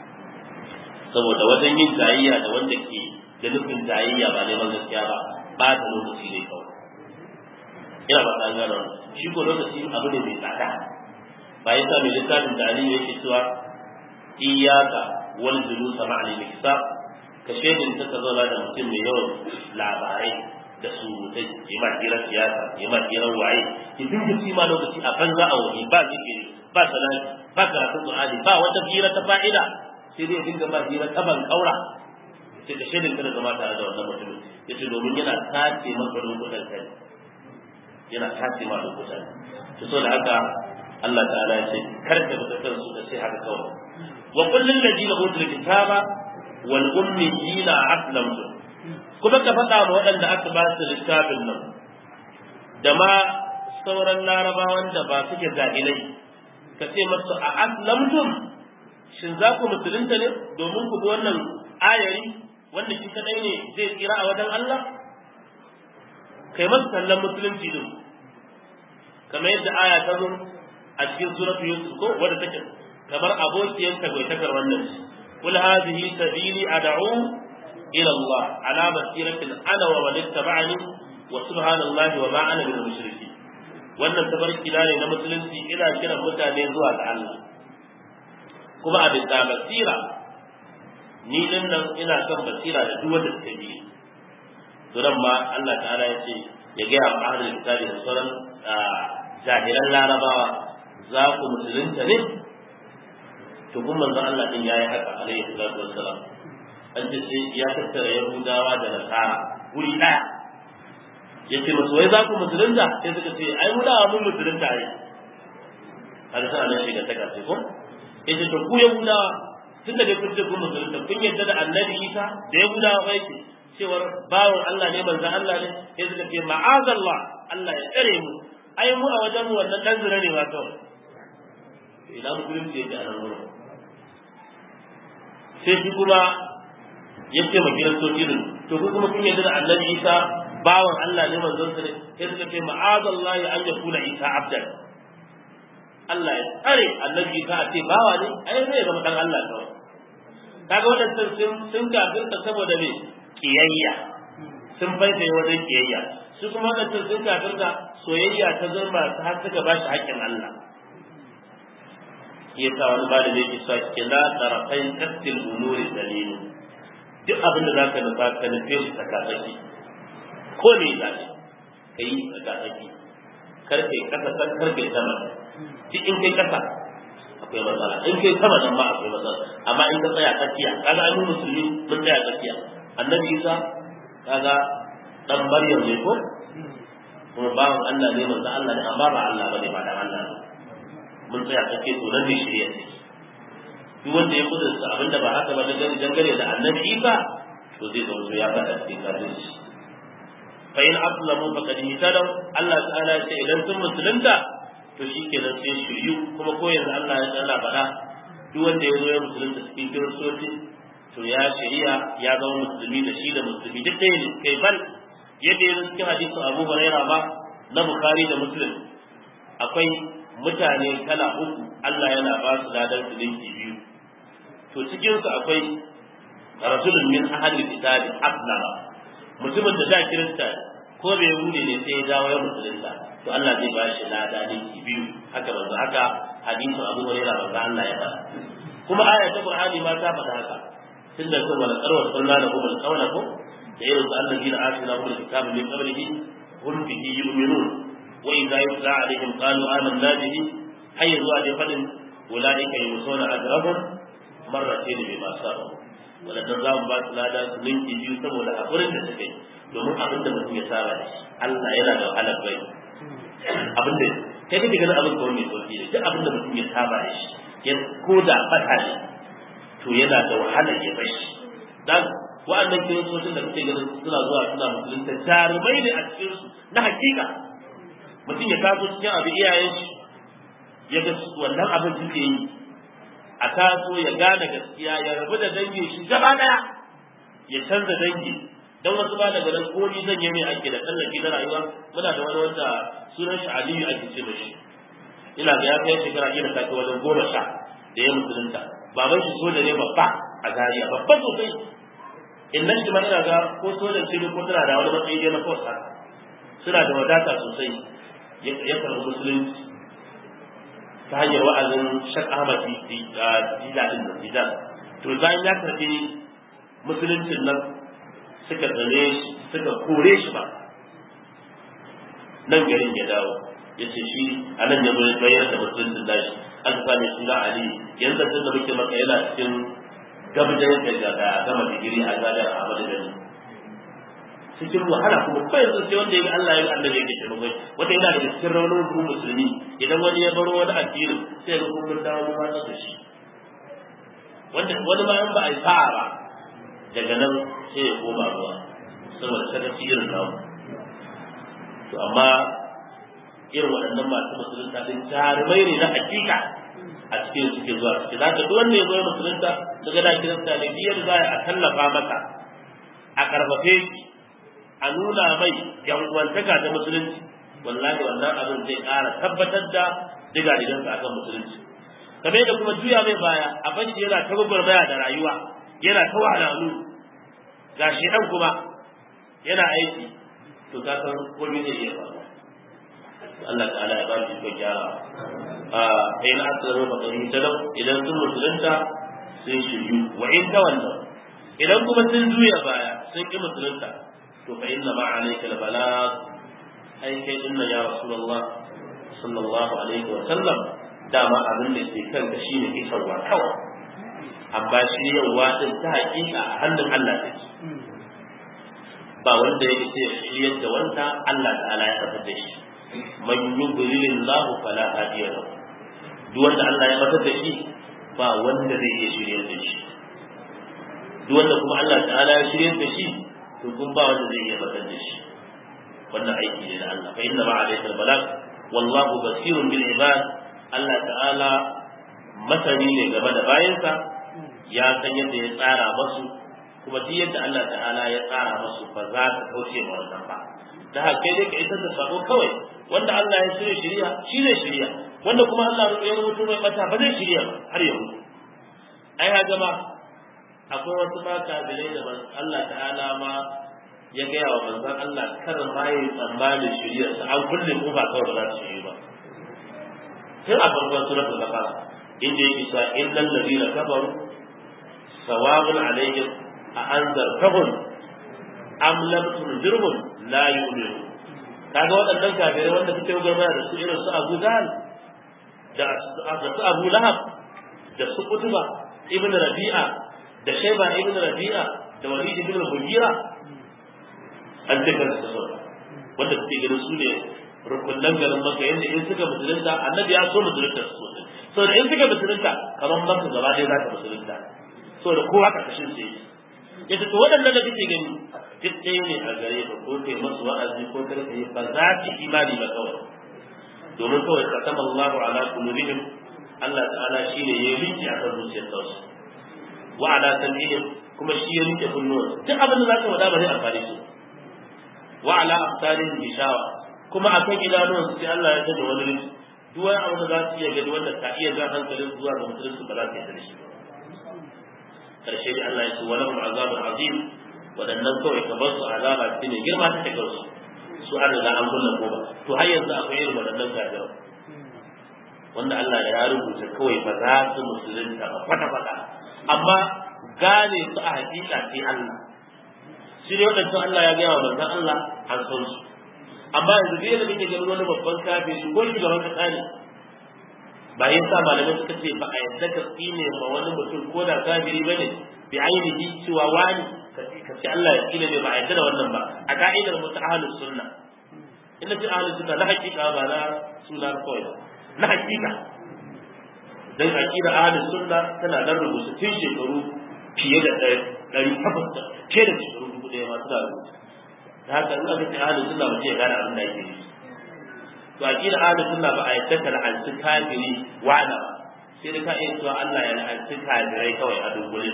[SPEAKER 1] saboda wajen yin jayayya da wanda ke da nufin jayayya ba neman gaskiya ba ba da lokaci ne kawai ina ba ta gano shi ko lokaci abu ne mai tsada ba ya sa mai littafin da aliyu yake cewa iyaka wal julusa ma'al miksa ka shedin ta zauna da mutum mai yawan labarai da surutai ya ma hirar siyasa ya ma hirar waye ki dinga ci ma lokaci a banza a wani ba zikiri ba salati ba karatun qur'ani ba wata hira ta fa'ida sai dai dinga ma hira ta ban kaura sai ka shedin ka da zama tare da wannan mutumin yace domin yana tace maka lokutan kai yana tace ma lokutan to so da haka Allah ta'ala ya ce kar ka bi kan su da sai haka kawai wa kullul ladina utul kitaba wal ummiyina aslamtu kuma ka faɗa ma waɗanda aka ba su littafin nan da ma sauran larabawan da ba suke jahilai ka ce masu a aslamtum shin za ku musulunta ne domin ku bi wannan ayari wanda shi kadai ne zai tsira a wajen Allah kai masu kallon musulunci din kamar yadda aya ta zo a cikin suratu yusuf ko wadda take kamar abokiyar tagwaitakar wannan kul hadhihi sabili ad'u ila Allah ala basiratin ana wa man ittaba'ani wa subhanallahi wa ma ana minal mushrikeen wannan tabarki ne na musulunci ina kiran mutane zuwa ga Allah kuma a bisa basira ni din nan ina kan basira da duk wanda suka bi to nan ma Allah ta'ala ya ce ya ga wa ahlul kitabi da sauran jahilan larabawa za ku musulunta ne to kun manzon Allah din yayi haka alaihi salatu wassalam an ce sai ya tattara yahudawa da nasara guri daya yace musu wai za ku musulunta sai suka ce ai mu da mun musulunta ne har sai Allah shiga ta kace ko yace to ku yahudawa tun da kun ce kun musulunta kun yadda da annabi Isa da yahudawa ba yake cewar bawon Allah ne manzon Allah ne sai suka ce ma'azallah Allah ya tsare mu ai mu a wajen mu wannan dan zira ne ba kawai idan musulunci yake a nan wurin sai shi kuma ya ce ma kiristoci din to ku kuma kun yarda da annabi Isa bawan Allah ne manzon sa ne sai suka ce ma'azallahi an yakuna Isa abdan Allah ya tsare annabi Isa a ce bawa ne ai zai zama dan Allah kawai kaga wadannan sun sun kafirta saboda me kiyayya sun faita wajen kiyayya su kuma wadannan sun kafirta soyayya ta zama har suka ba shi haƙƙin Allah ya sa wani bada da yake sa kila tarafai kastil umuri dalilu duk abin da zaka nufa ka nufe shi tsakatsaki ko ne za ka kai tsakatsaki kar kai kasa kar kar kai sama duk in kai kasa akwai matsala in kai sama nan ma akwai matsala amma in ka tsaya tsakiya kaga ai mu musulmi mun tsaya tsakiya annabi isa kaga dan maryam ne ko kuma bawan Allah ne manzo Allah ne amma ba Allah bane ba dan Allah ne mun tsaya kake to nan ne shirya ne duk wanda ya kudurta abinda ba haka ba dangane dangane da annabi isa to zai zo ya faɗa cikin kafirci fa in aslamu faqad ihtadaw Allah ta'ala ya ce idan sun musulunta to shikenan sai shiryu kuma ko yanzu Allah ya tsara faɗa duk wanda ya zo ya musulunta cikin kiristoci to ya shari'a ya zama musulmi da shi da musulmi duk ɗaya ne kai bal yadda ya cikin hadisin Abu Hurairah ba na Bukhari da Muslim akwai mutane kala uku Allah yana ba su ladan su linki biyu to cikin su akwai rasulun min ahli kitabi aslama mutumin da da kirista ko bai wuce ne sai ya dawo ya musulunta to Allah zai ba shi lada linki biyu haka manzo haka hadisin Abu Hurairah manzo Allah ya faɗa kuma aya ta Qur'ani ma ta faɗa haka tunda ko wala qarwa sallallahu alaihi wa sallam ko da irin su allazina atina hum alkitaba min qablihi hum bihi yu'minun wa idza yutla alaihim qalu amanna bihi hayya zuwa da fadin ulaika yusuna ajrahum marratayn bima sabu wadannan za mu ba su lada su linki biyu saboda hakurin da suka yi domin abin da mutum ya saba da shi Allah yana da wahalar bai abin da kai kake ganin abin kawai mai sauki ne duk abin da mutum ya saba da shi ya ko da fata ne to yana da wahalar ya bai shi dan wa'annan kiristocin da kake ganin suna zuwa suna musulunta jarumai ne a cikin su na hakika mutum ya taso cikin abin iyayen shi ya ga wannan abin suke yi a taso ya gane gaskiya ya rabu da dangin shi gaba daya ya canza dangi dan wasu ba daga nan ko ni zan yi mai ake da tsallake na rayuwa muna da wani wanda sunan shi Aliyu ake ce mashi ina ga ya kai shekara ina ta wajen goma sha da ya musulunta baban shi soja ne babba a Zariya babba sosai in nan shi ma ina ga ko sojan ce ko tana da wani matsayi dai na kosa suna da wadata sosai ya karɓi musulunci ta hanyar wa'azin Shak Ahmad Dida din nan Dida to bayan ya karɓi musuluncin nan suka tsare shi suka kore shi ba nan garin ya dawo ya ce shi a nan ya zo ya bayar da musuluncin nashi an same suna Ali yanzu tun da muke maka yana cikin gabajen da ga gama digiri a gadar Ahmadu Bello cikin wahala kuma ko yanzu sai wanda ya ga Allah ya ga Allah yake taimako wanda yana da cikin raunin ku musulmi idan wani ya baro wani addini sai ga kun mun dawo mun da shi wanda wani ma in ba a yi sa'a ba daga nan sai ya koma ruwa saboda sakaci irin namu to amma irin waɗannan masu musulunta din jarumai ne na hakika a cikin suke zuwa suke za ka duk wanda ya zo musulunta daga da kirista ne biyar za a tallafa masa a karfafe shi a nuna mai yanwantaka ta musulunci wallahi wannan abin zai ƙara tabbatar da diga digansa akan musulunci kamar da kuma juya mai baya a bashi yana ta gwagwarmaya da rayuwa yana ta wahalalu ga shi dan kuma yana aiki to ka san komai zai iya faruwa Allah ta'ala ya ba shi ko gyara a kai na asaro ba kai ta idan sun musulunta sun shiryu wa in ta wannan idan kuma sun juya baya sun ki musulunta to fa inna ma alayka albalag ai kai inna ya rasulullah sallallahu alaihi wa sallam dama abin da ke kanka shine isarwa kawai amma shi yawa din ta hakika a hannun Allah take ba wanda ya ce shiryar da wanda Allah ta'ala ya fitar da shi man yudlilillahu fala hadiya lahu duk wanda Allah ya fitar da shi ba wanda zai iya shiryar da shi duk wanda kuma Allah ta'ala ya shiryar da shi to kun ba wanda zai iya fitar da shi wannan aiki ne da Allah fa inna ma alayka albalag wallahu basirun bil ibad Allah ta'ala masani ne game da bayansa ya san yadda ya tsara masu kuma duk yadda Allah ta'ala ya tsara masu ba za ta kauce ma wannan ba da haka kai dai ka isar da sako kawai wanda Allah ya shirya shirya shi ne shirya wanda kuma Allah ya rubuto mai bata ba zai shirya ba har yau ai ha gama akwai wasu ma kabilai da Allah ta'ala ma ya gaya wa manzon Allah kar ma yi tsammanin shiryarsa an kulle kofa kawai ba za su shirya ba tun a farkon suratul baqara inda yake cewa innal ladina kafaru sawabun alaihim a anzartahum am lam tunzirhum la yu'minu kaga waɗannan kafirai wanda suke gaba da su irin su Abu Jahl da su Abu Lahab da su Utba ibn Rabi'a da Shayba ibn Rabi'a da walid ibn mughira an ce kan su wanda suke ganin su ne rukunan garin maka yadda in suka musulunta annabi ya so musulunta su sosai saboda in suka musulunta kamar maka gaba ɗaya za ta musulunta saboda kowa karkashin su yake yace to waɗannan da kake gani duk ɗaya ne a gare ka ko kai masu wa'azi ko kar ka yi ba za su imani ba kawai domin kawai katama Allahu ala qulubihim Allah ta'ala shine ya rike a kan zuciyar su wa ala sam'ihim kuma shi ya rike kunnuwan duk abin da zaka wada ba zai amfane su wa ala aftarihim bishawa kuma akan idanuwan su sai Allah ya tada wani rufi duk wani abu da za su iya gani wanda ka iya jan hankalin zuwa ga musulunci ba za su yarda da shi ba karshe da Allah ya ce wani azabun azim waɗannan kawai ka bar su azaba ce ne girma ta ta su su an riga an kulla ko ba to har yanzu akwai irin waɗannan gajiyar wanda Allah ya rubuta kawai ba za su musulunta ba kwata kwata amma gane su a hakika sai Allah shi ne waɗancan Allah ya gaya wa manzon Allah an san su amma yanzu dai da muke ganin wani babban kafin ko shugaban kasa ne ba yin sa malamai suka ce ba a yadda ka tsine ma wani mutum ko da kafiri bane bi ainihi cewa wani ka ce Allah ya tsine mai ba a yadda da wannan ba a ka'idar mu ta ahlus sunna inda ce ahlus sunna na hakika ba na suna kawai ba na hakika dan aqida ahlus sunna tana nan rubuta tun shekaru fiye da ɗari takwas da ke da shekaru dubu ɗaya ma suna rubuta da haka in aka ce ahlus sunna ba ce gane abin da ake yi to aqida ahlus sunna ba a yadda ka la'anci kafiri wa'ana ba sai da ka iya cewa Allah ya la'anci kafirai kawai a dungulin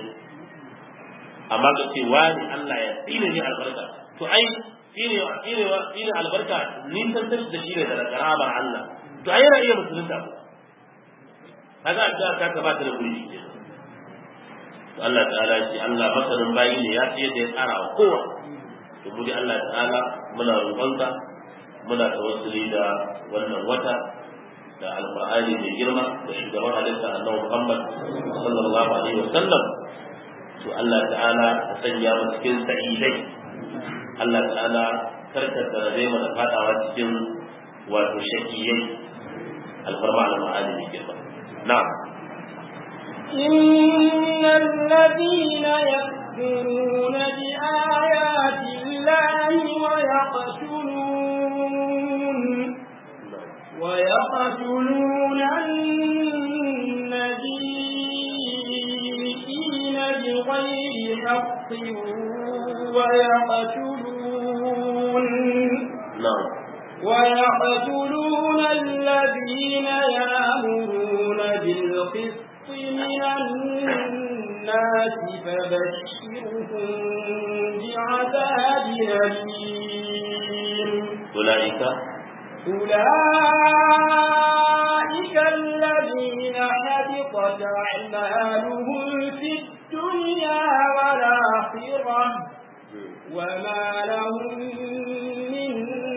[SPEAKER 1] amma ka ce wani Allah ya tsine ni albarka to ai shine shine shine albarka ni san tashi da shine daga karamar Allah to ai yana iya musulunta ba kaga addu'a ta ka ba ta da gurbi ke to Allah ta'ala shi Allah masarin bayi ne ya fi yadda ya tsara wa kowa to mu Allah ta'ala muna roƙonka muna tawassuli da wannan wata da alqur'ani mai girma da shugaban halitta annabi Muhammad sallallahu alaihi wasallam to Allah ta'ala ka sanya mu cikin sa'idai Allah ta'ala karka tsare mu da fadawa cikin wato shakiyai alfarma al-ma'ani mai girma na'am
[SPEAKER 2] إن الذين يكفرون بآيات الله ويقتلون ويقتلون النبيين بغير حق ويقتلون
[SPEAKER 1] na'am
[SPEAKER 2] ويقتلون الذين يأمرون بالقسط من الناس فبشرهم بعذاب أليم
[SPEAKER 1] أولئك
[SPEAKER 2] أولئك الذين حبطت أعمالهم في الدنيا والآخرة وما لهم من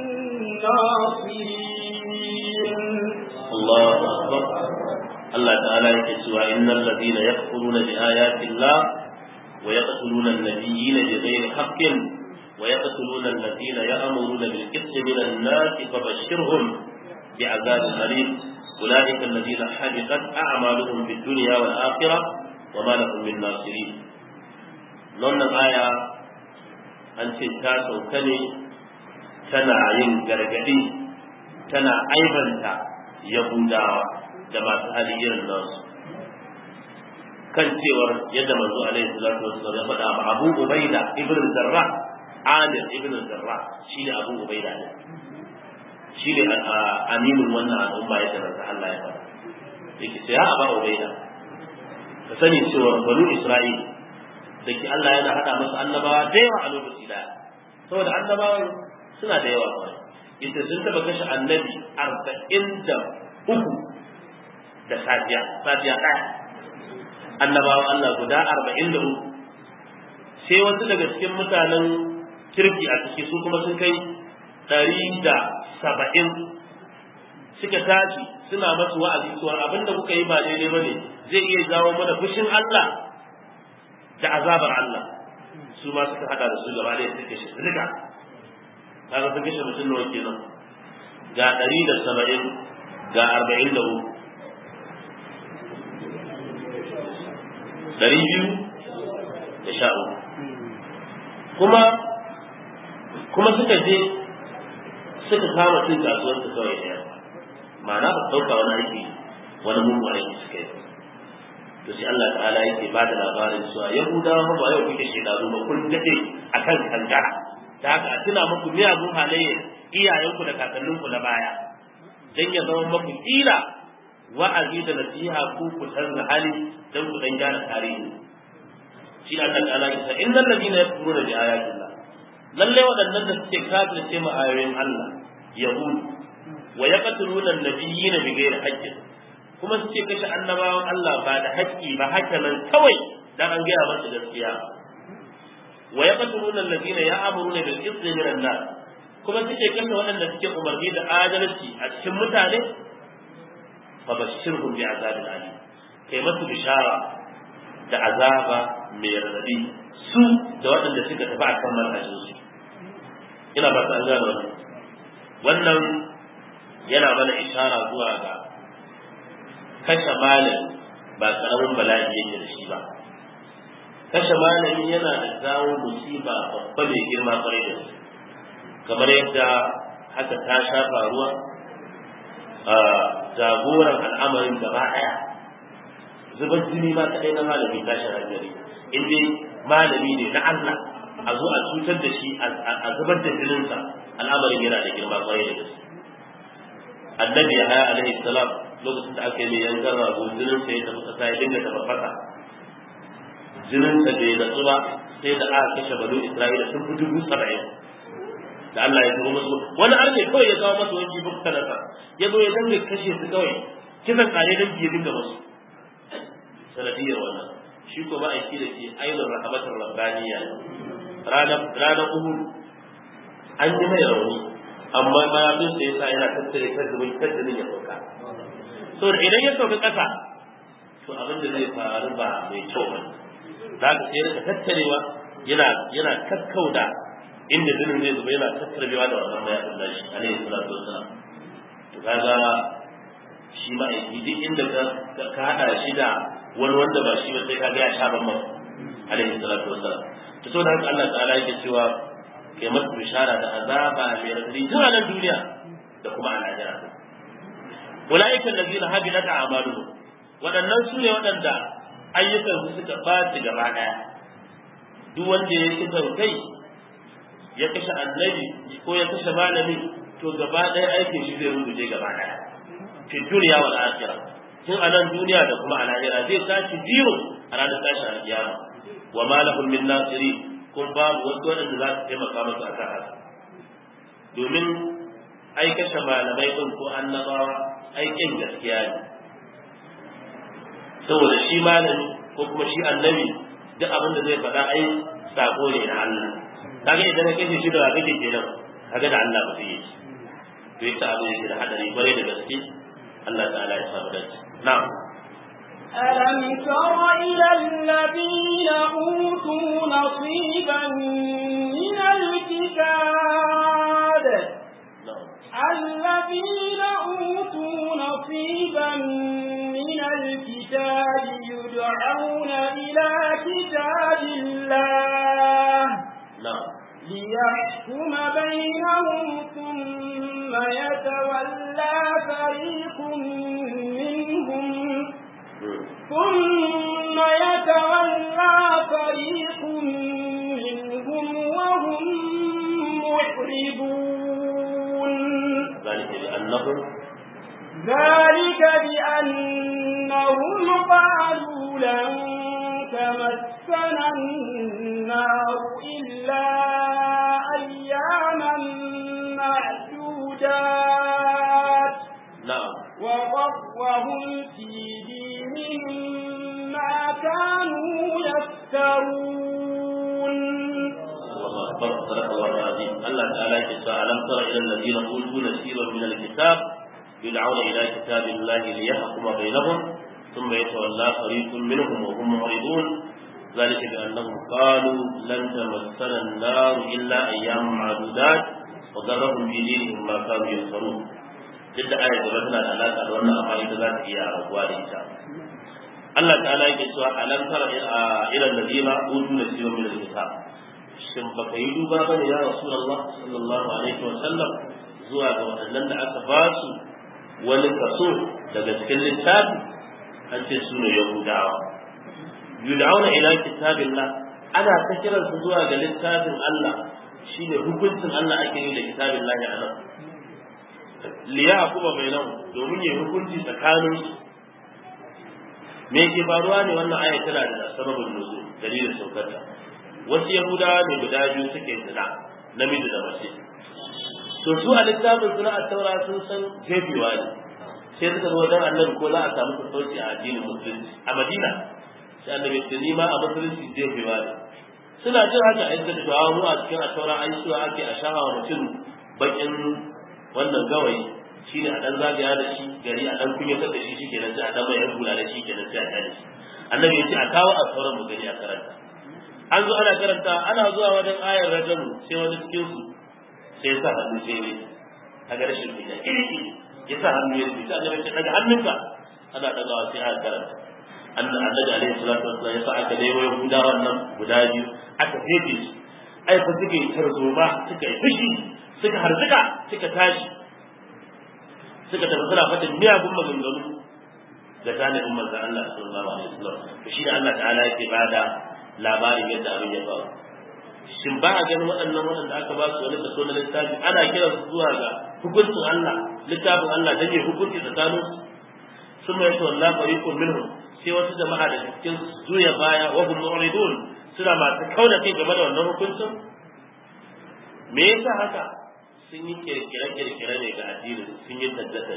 [SPEAKER 2] ناصرين
[SPEAKER 1] الله أكبر الله تعالى يكسوا إن الذين يكفرون بآيات الله ويقتلون النبيين بغير حق ويقتلون الذين يأمرون بالقسط من الناس فبشرهم بعذاب أليم أولئك الذين حبطت أعمالهم في الدنيا والآخرة وما لهم من ناصرين لأن الآية أن تنتاسوا كني tana yin gargadi tana aibanta yahudawa da masu hali irin nasu kan cewar yadda manzo alaihi salatu wasallam ya faɗa ma Abu Ubaida ibn Zarra Amir ibn Zarra shine Abu Ubaida ne shine aminin wannan al'umma yadda manzo Allah ya faɗa yake sai ya Abu Ubaida ka sani cewa banu Isra'il da ke Allah yana haɗa masa annabawa da yawa a lokaci daya saboda annabawan suna da yawa kawai ita sun taba kashe annabi arba'in da uku da safiya safiya ɗaya annabawan Allah guda arba'in da uku sai wasu daga cikin mutanen kirki a ciki su kuma sun kai ɗari da saba'in suka tashi suna masu wa'azi cewa abin da kuka yi ba daidai ba ne zai iya jawo mana fushin Allah da azabar Allah su ma suka hada da su gaba ɗaya suka shi rika kaga sun kashe mutum nawa kenan ga ɗari da saba'in ga arba'in da uku ɗari biyu da sha uku kuma kuma suka je suka kama cin kasuwar su kawai ɗaya ma'ana ba ɗauka wani aiki wani mugun aiki suka yi to sai Allah ta'ala yake ba da labarin cewa yahudawa ba yau kuke shekaru ba kun dade akan kankara da haka a tuna muku miyagun halayyar iyayenku da kakanninku na baya dan ya zama muku kila wa'azi da nasiha ku ku canza hali dan ku dan gyara tarihi shi Allah ta'ala ya ce innal ladina yakfuruna bi ayatillah lalle waɗannan da suke kafirce mu ayoyin Allah yahud wa yaqtuluna an-nabiyina bighairi haqqin kuma suke kashe annabawan Allah ba da haƙƙi ba haka nan kawai dan an gaya masa gaskiya wa yaqtuluna alladhina ya'muruna bil qisti min an-nas kuma suke kashe waɗanda suke umarni da adalci a cikin mutane fa bashirhum bi azabin alim kai masu bishara da azaba mai radadi su da waɗanda suka tafi akan manhajin su ina ba ta an gane wannan wannan yana mana ishara zuwa ga kashe malami ba karamin bala'i yake da shi ba kashe malami yana da zawo musiba babba mai girma kwarai da su kamar yadda haka ta sha faruwa a jagoran al'amarin gaba ɗaya zubar jini ma kaɗai na malami tashin hankali in dai malami ne na Allah a zo a cutar da shi a zubar da jininsa al'amarin yana da girma kwarai da gaske annabi ya haya alaihi salam lokacin da aka yi mai yankan rago jinin sa ya tafi kasa ya dinga tafi fasa jinin sa bai natsu ba sai da aka kashe banu isra'ila sun fi dubu saba'in da Allah ya turo musu wani arne kawai ya kawo masa wani jibin kanasa ya zo ya dinga kashe su kawai kisan kare dan ya dinga musu sanadiyar wannan shi ko ba aiki da ke ainihin rahmatar rabbaniya ranar ranar uhud an yi mai rauni amma mayafin sa yasa yana tattare kan zubin kan ya sauka so idan ya sauka ƙasa to abin da zai faru ba mai kyau ba za ka sai rika tattarewa yana yana kakkauda inda jinin zai zuba yana tattarewa da wannan mayafin nashi alaihi salatu wassalam to kaga shi ma aiki duk inda ka ka hada shi da wani wanda ba shi ba sai kaga ya sha ban masa alaihi salatu wassalam to saboda haka Allah ta'ala yake cewa kai masa bishara da azaba mai radadi tun a nan duniya da kuma a lahira ulaiika allazina habilat a'maluhum waɗannan su ne waɗanda ayyukan su suka ɓaci gaba ɗaya duk wanda ya kisan kai ya kashe annabi ko ya kashe malami to gaba ɗaya aikin shi zai rubuce gaba ɗaya fi duniya wal akhirah tun a nan duniya da kuma a lahira zai tashi biyu a ranar tashin alkiyama wa ma lahum min nasirin kun babu wasu waɗanda za su taimaka masu a kan haka domin ai kashe malamai ɗin ko annabawa aikin gaskiya ne saboda shi malami ko kuma shi annabi duk abin da zai faɗa ai sako ne na Allah kaga idan ka kashe shi da kake kenan kaga da Allah ba zai yi to yasa abu yake da hadari bare da gaske Allah ta'ala ya samu dace na'am
[SPEAKER 2] ألم تر إلى الذين أوتوا نصيبا من الكتاب الذين أوتوا نصيبا من الكتاب يدعون إلى كتاب الله ليحكم بينهم ثم يتولى فريق منهم ثم يتولى فريق منهم وهم محربون
[SPEAKER 1] ذلك بأنهم
[SPEAKER 2] ذلك بأنهم قالوا لن تمسنا النار إلا أياما معدودات
[SPEAKER 1] نعم
[SPEAKER 2] وغرهم في دينهم ما كانوا يفترون
[SPEAKER 1] الله أكبر صدق الله العظيم الله تعالى يقول ألم تر إلى الذين أوتوا نصيبا من الكتاب يدعون إلى كتاب الله ليحكم بينهم ثم يتولى فريق منهم وهم معرضون ذلك بأنهم قالوا لن تمسنا النار إلا أيام معدودات وغرهم في دينهم ما كانوا يفترون duk da ayar gaba tana da alaƙa da wannan amma ita za ta iya rabuwa da ita Allah ta'ala yake cewa alam tara ila alladhina utu nasiban min al-kitab shin baka yi duba bane ya rasulullah sallallahu alaihi wa sallam zuwa ga waɗannan da aka ba su wani kaso daga cikin littafi an ce su ne yahudawa yud'auna ila kitabillah ana ta kiran su zuwa ga littafin Allah shine hukuncin Allah ake yi da kitabillah a nan liya kuma bainahu domin ya hukunci tsakanin su me ke faruwa ne wannan aya tana da sababin nuzul dalilin saukarta wasu yahudawa ne guda biyu suke zina namiji da mace to su a littafin suna a taura sun san jefewa ne sai suka zo wajen annabi ko za a samu sassauci a addinin musulunci a madina sai annabi ce ni ma a musulunci jefewa ne suna jin haka a yadda da mu a cikin a taura an cewa ake a shahawa mutum bakin wannan gawayi shine a dan zagaya da shi gari a dan kunyatar da shi shikenan sai a dan mai hula da shi kenan sai a tare shi annabi ya ce a kawo a sauran mu gani a karanta an zo ana karanta ana zuwa wajen ayar rajamu sai wani cikin su sai ya sa hannu sai ne a ga rashin kunya iri ya sa hannu ya rubuta annabi ya ce daga hannunka ana dagawa sai aka karanta annabi alaihi salatu wassalam ya sa aka nemo yahudawan nan guda biyu aka fefe su ai fa suka yi tarzoma suka yi fushi suka harzuka suka tashi suka tafi suna fadin miyagun maganganu da talibin manzon Allah sallallahu alaihi wasallam to shi da Allah ta'ala yake bada labarin yadda abin ya faru shin ba a ganin waɗannan waɗanda aka ba su wani kaso na littafi ana kiran su zuwa ga hukuncin Allah littafin Allah dan ya hukunci tsakanin su sun mai to Allah fariqun minhum sai wasu jama'a da cikin zuya baya wa hum mu'ridun suna masu kauna kai game da wannan hukuncin me yasa haka sun yi kirkire-kirkire ne ga addini sun yi taddata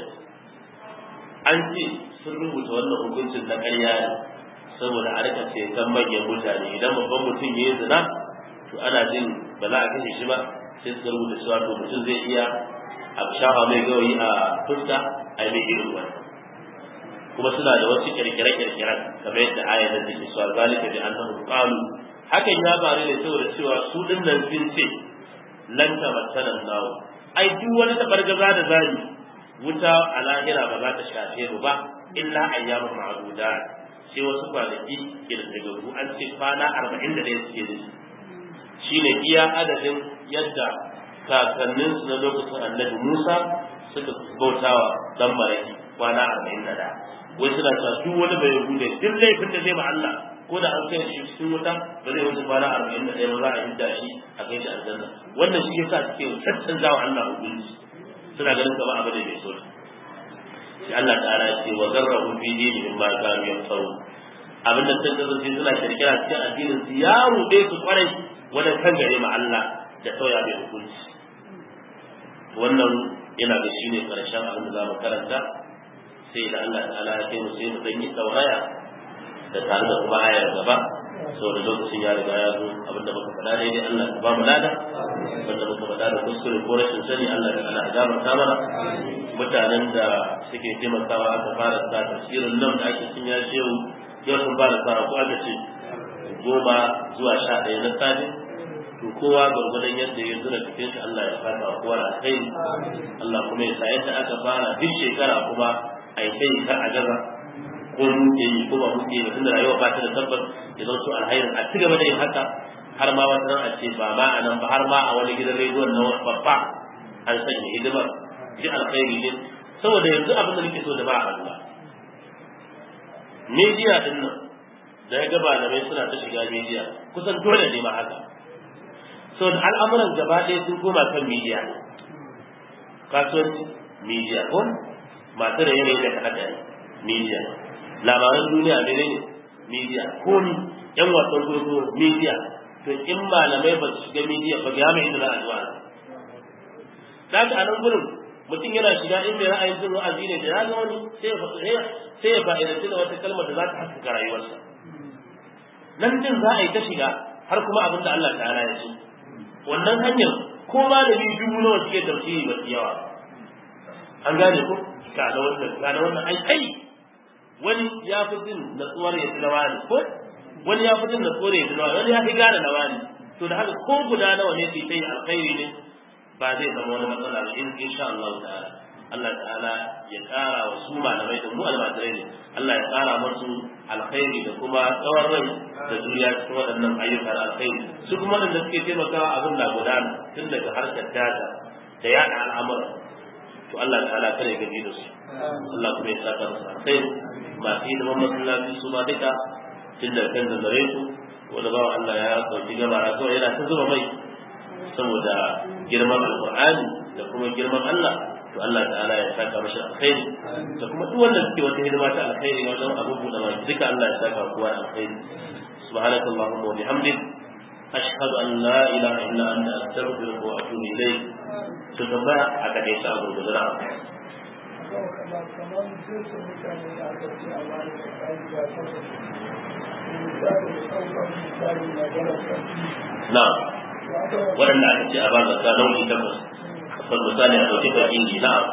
[SPEAKER 1] an ce sun rubuta wannan hukuncin na ƙarya ne saboda a rika ceton manyan mutane idan babban mutum ya yi zina to ana jin ba za a kashe shi ba sai suka rubuta cewa to mutum zai iya a shafa mai gawayi a fuska a yi mai irin wani kuma suna da wasu kirkire-kirkiren kamar yadda aya da take cewa zalika bi annahum qalu hakan ya faru ne saboda cewa su dinnan sun ce lan tamattana nawo ai duk wani tabargaza da zani wuta a lahira ba za ta shafe mu ba illa ayyamu ma'duda sai wasu kwanaki kirkirgaru an ce kwana arba'in da ɗaya suke da shi ne iya adadin yadda kakanninsu na lokacin annabi musa suka bautawa dan maraki kwana arba'in da ɗaya wai suna cewa duk wani bai hude duk laifin da zai ma Allah ko da an kai shi cikin wuta ba zai wuce kwana arba'in da ɗaya ba za a hidda shi a kai shi aljanna wannan shi yasa suke caccanzawa Allah hukunci suna ganin kamar abu da bai so sai Allah ta'ala ya ce wa zarrahu fi dinihim ma kanu yaftaru abin da sun kasance suna kirkira cikin addinin su ya ruɗe su kwarai wajen kan gare ma Allah da sauya mai hukunci wannan yana da shine karshen abin da za mu karanta sai da Allah ta'ala ya kai mu sai mu dan yi tauraya da tare da kuma ayar gaba saboda lokacin ya riga ya zo abin da muka faɗa daidai Allah ya ba mu lada wanda muka faɗa da kuskure ko rashin sani Allah ya ta'ala ya gafarta mana mutanen da suke taimakawa aka fara sa tafsirin nan da ake cin ya shehu yau sun fara sa ko aka ce goma zuwa sha ɗaya na safe to kowa gwargwadon yadda ya zura cikin shi Allah ya fata wa kowa da kai Allah kuma ya sa yadda aka fara duk shekara kuma a yi kai kar a gaza ko muke yi ko ba muke yi tunda rayuwa ba ta da tabbas ya zo alhairin a ci gaba da yin haka har ma wata ran a ce ba ma a nan ba har ma a wani gidan rediyon na babba an sanya hidimar ji alkhairi ne saboda yanzu abin da nake so da ba a Allah media din nan da ya gaba da mai suna ta shiga media kusan dole ne ma haka saboda al'amuran gaba ɗaya sun koma kan media kasuwanci media ko masu da yanayi da kaɗa media labaran duniya ne ne media ko ni yan wasan gogo media to in malamai ba su shiga media ba ga mai inda za a zuwa daga a nan gurin mutum yana shiga in mai ra'ayin jin wa'azi ne da ya ga wani sai ya fa'idanci da wata kalmar da za ta haskaka rayuwarsa nan din za a yi ta shiga har kuma abin da Allah ta'ala ya ce wannan hanyar ko malami dubu nawa suke tafsiri ba su yawa an gane ko ga na wannan ga na wannan ai kai wani ya fi jin natsuwar ya na wani ko wani ya fi jin natsuwar ya na wani wani ya fi gane na wani to da haka ko guda nawa ne sai yi alkhairi ne ba zai zama wani matsala ba in insha Allah ta'ala Allah ta'ala ya kara wa su malamai da mu almajirai ne Allah ya kara musu alkhairi da kuma tsawon rai da juriya cikin waɗannan ayyukan alkhairi su kuma waɗanda suke taimakawa abin da gudana tun daga harkar data da yaɗa al'amura to Allah ta'ala kare gaji da su Allah kuma ya saka musu alkhairi masu hidiman masallaci su ma duka tun daga kan zanzare su wanda bawa Allah ya ɗauki gabara kawai yana ta zuba mai saboda girman alƙur'ani da kuma girman Allah to Allah ta'ala ya saka mashi alkhairi da kuma duk wanda suke wata hidima ta alkhairi wajen abin buɗe baki duka Allah ya saka kowa alkhairi subhanaka allahumma wa bihamdik ashhadu an la ilaha illa anta astaghfiruka wa atubu ilayk to tambaya a kade ta abu da zara na waɗanda aka ce a ba zakka nau'i takwas kan misali a ɗauki fakiri na'am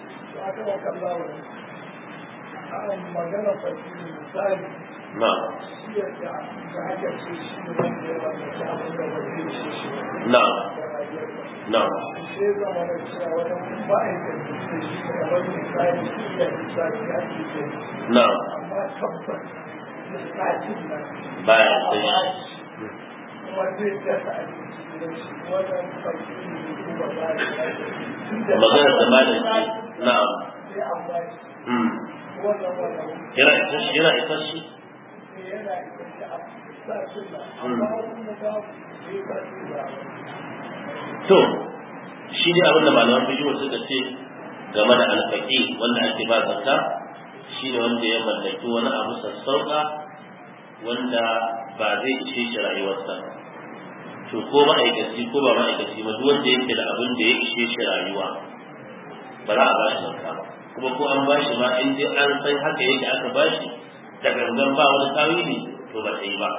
[SPEAKER 3] magana fakiri misali
[SPEAKER 1] na'am
[SPEAKER 3] da aka ce shi ne wanda ya mallaki abin da ba zai ce shi
[SPEAKER 1] na'am na'am
[SPEAKER 3] sai zama da cewa wani ma'aikaci da shi ne wani misali shi da misali ake ce
[SPEAKER 1] na'am
[SPEAKER 3] amma tabbas misalin nan
[SPEAKER 1] baya
[SPEAKER 3] a
[SPEAKER 1] sai
[SPEAKER 3] ba shi kuma zai dasa abinci da shi wannan fakiri ne kuma ba ya tun da
[SPEAKER 1] magana da malam ce na'am
[SPEAKER 3] sai an ba shi
[SPEAKER 1] mm
[SPEAKER 3] wannan wannan
[SPEAKER 1] yana isa shi yana isa shi
[SPEAKER 3] yana ita a sashen nan amma kuma babu sai ka tura
[SPEAKER 1] to shi ne abin da malaman bidiyo suka ce game da alfaki wanda ake ba zakka shi ne wanda ya mallaki wani abu sassauka wanda ba zai ishe shi rayuwarsa to ko ma'aikaci ko ba ma'aikaci ba duk wanda yake da abin da ya ishe shi rayuwa ba za a ba shi zakka ba kuma ko an ba shi ma in dai an san haka yake aka ba shi da gangan ba wani tawili to ba ta yi ba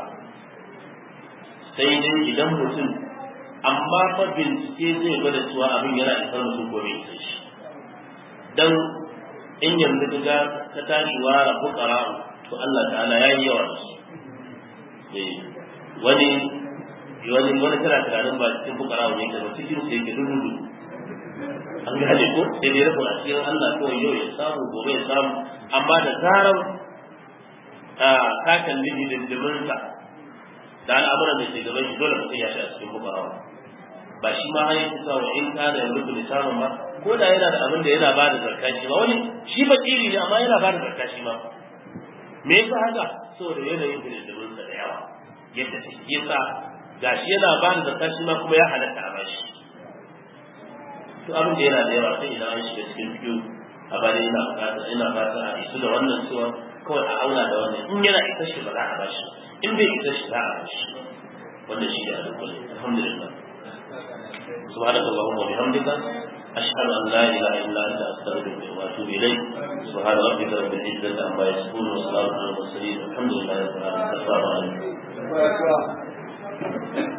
[SPEAKER 1] sai dai idan mutum amma fa bincike zai gwada cewa abin yana isar mutum ko bai isar shi dan in yanzu ka ga ka tashi wara fukara to Allah ta'ala ya yi yawa da su eh wani wani wani kana tunanin ba cikin fukara wani yake ba cikin sai yake dudu an gane ko sai dai rabu a cikin Allah kawai yau ya samu gobe ya samu amma da zarar a ka kalli hidindiminsa da al'amuran da ke gaban shi dole mutum ya shi a cikin fukara ba shi ma har yake cewa in ka da yanzu ne samun ba ko da yana da abin da yana ba da zakka shi ba wani shi ba kiri ne amma yana ba da zakka shi ma me yasa haka saboda yanayin hidindimin sa da yawa yadda take yasa gashi yana ba da zakka shi ma kuma ya halatta a bashi to abin da yana da yawa sai idan an shiga cikin biyu a bani ina fata ina fata a isu da wannan cewa kawai a auna da wannan in yana isa shi ba za a bashi in bai isa shi za a bashi wannan shi ne a dukkan alhamdulillah سبحانك اللهم وبحمدك أشهد أن لا إله إلا أنت أستغفرك وأتوب إليك سبحان ربك رب العزة عما يصفون وسلام على المرسلين والحمد لله رب العالمين السلام عليكم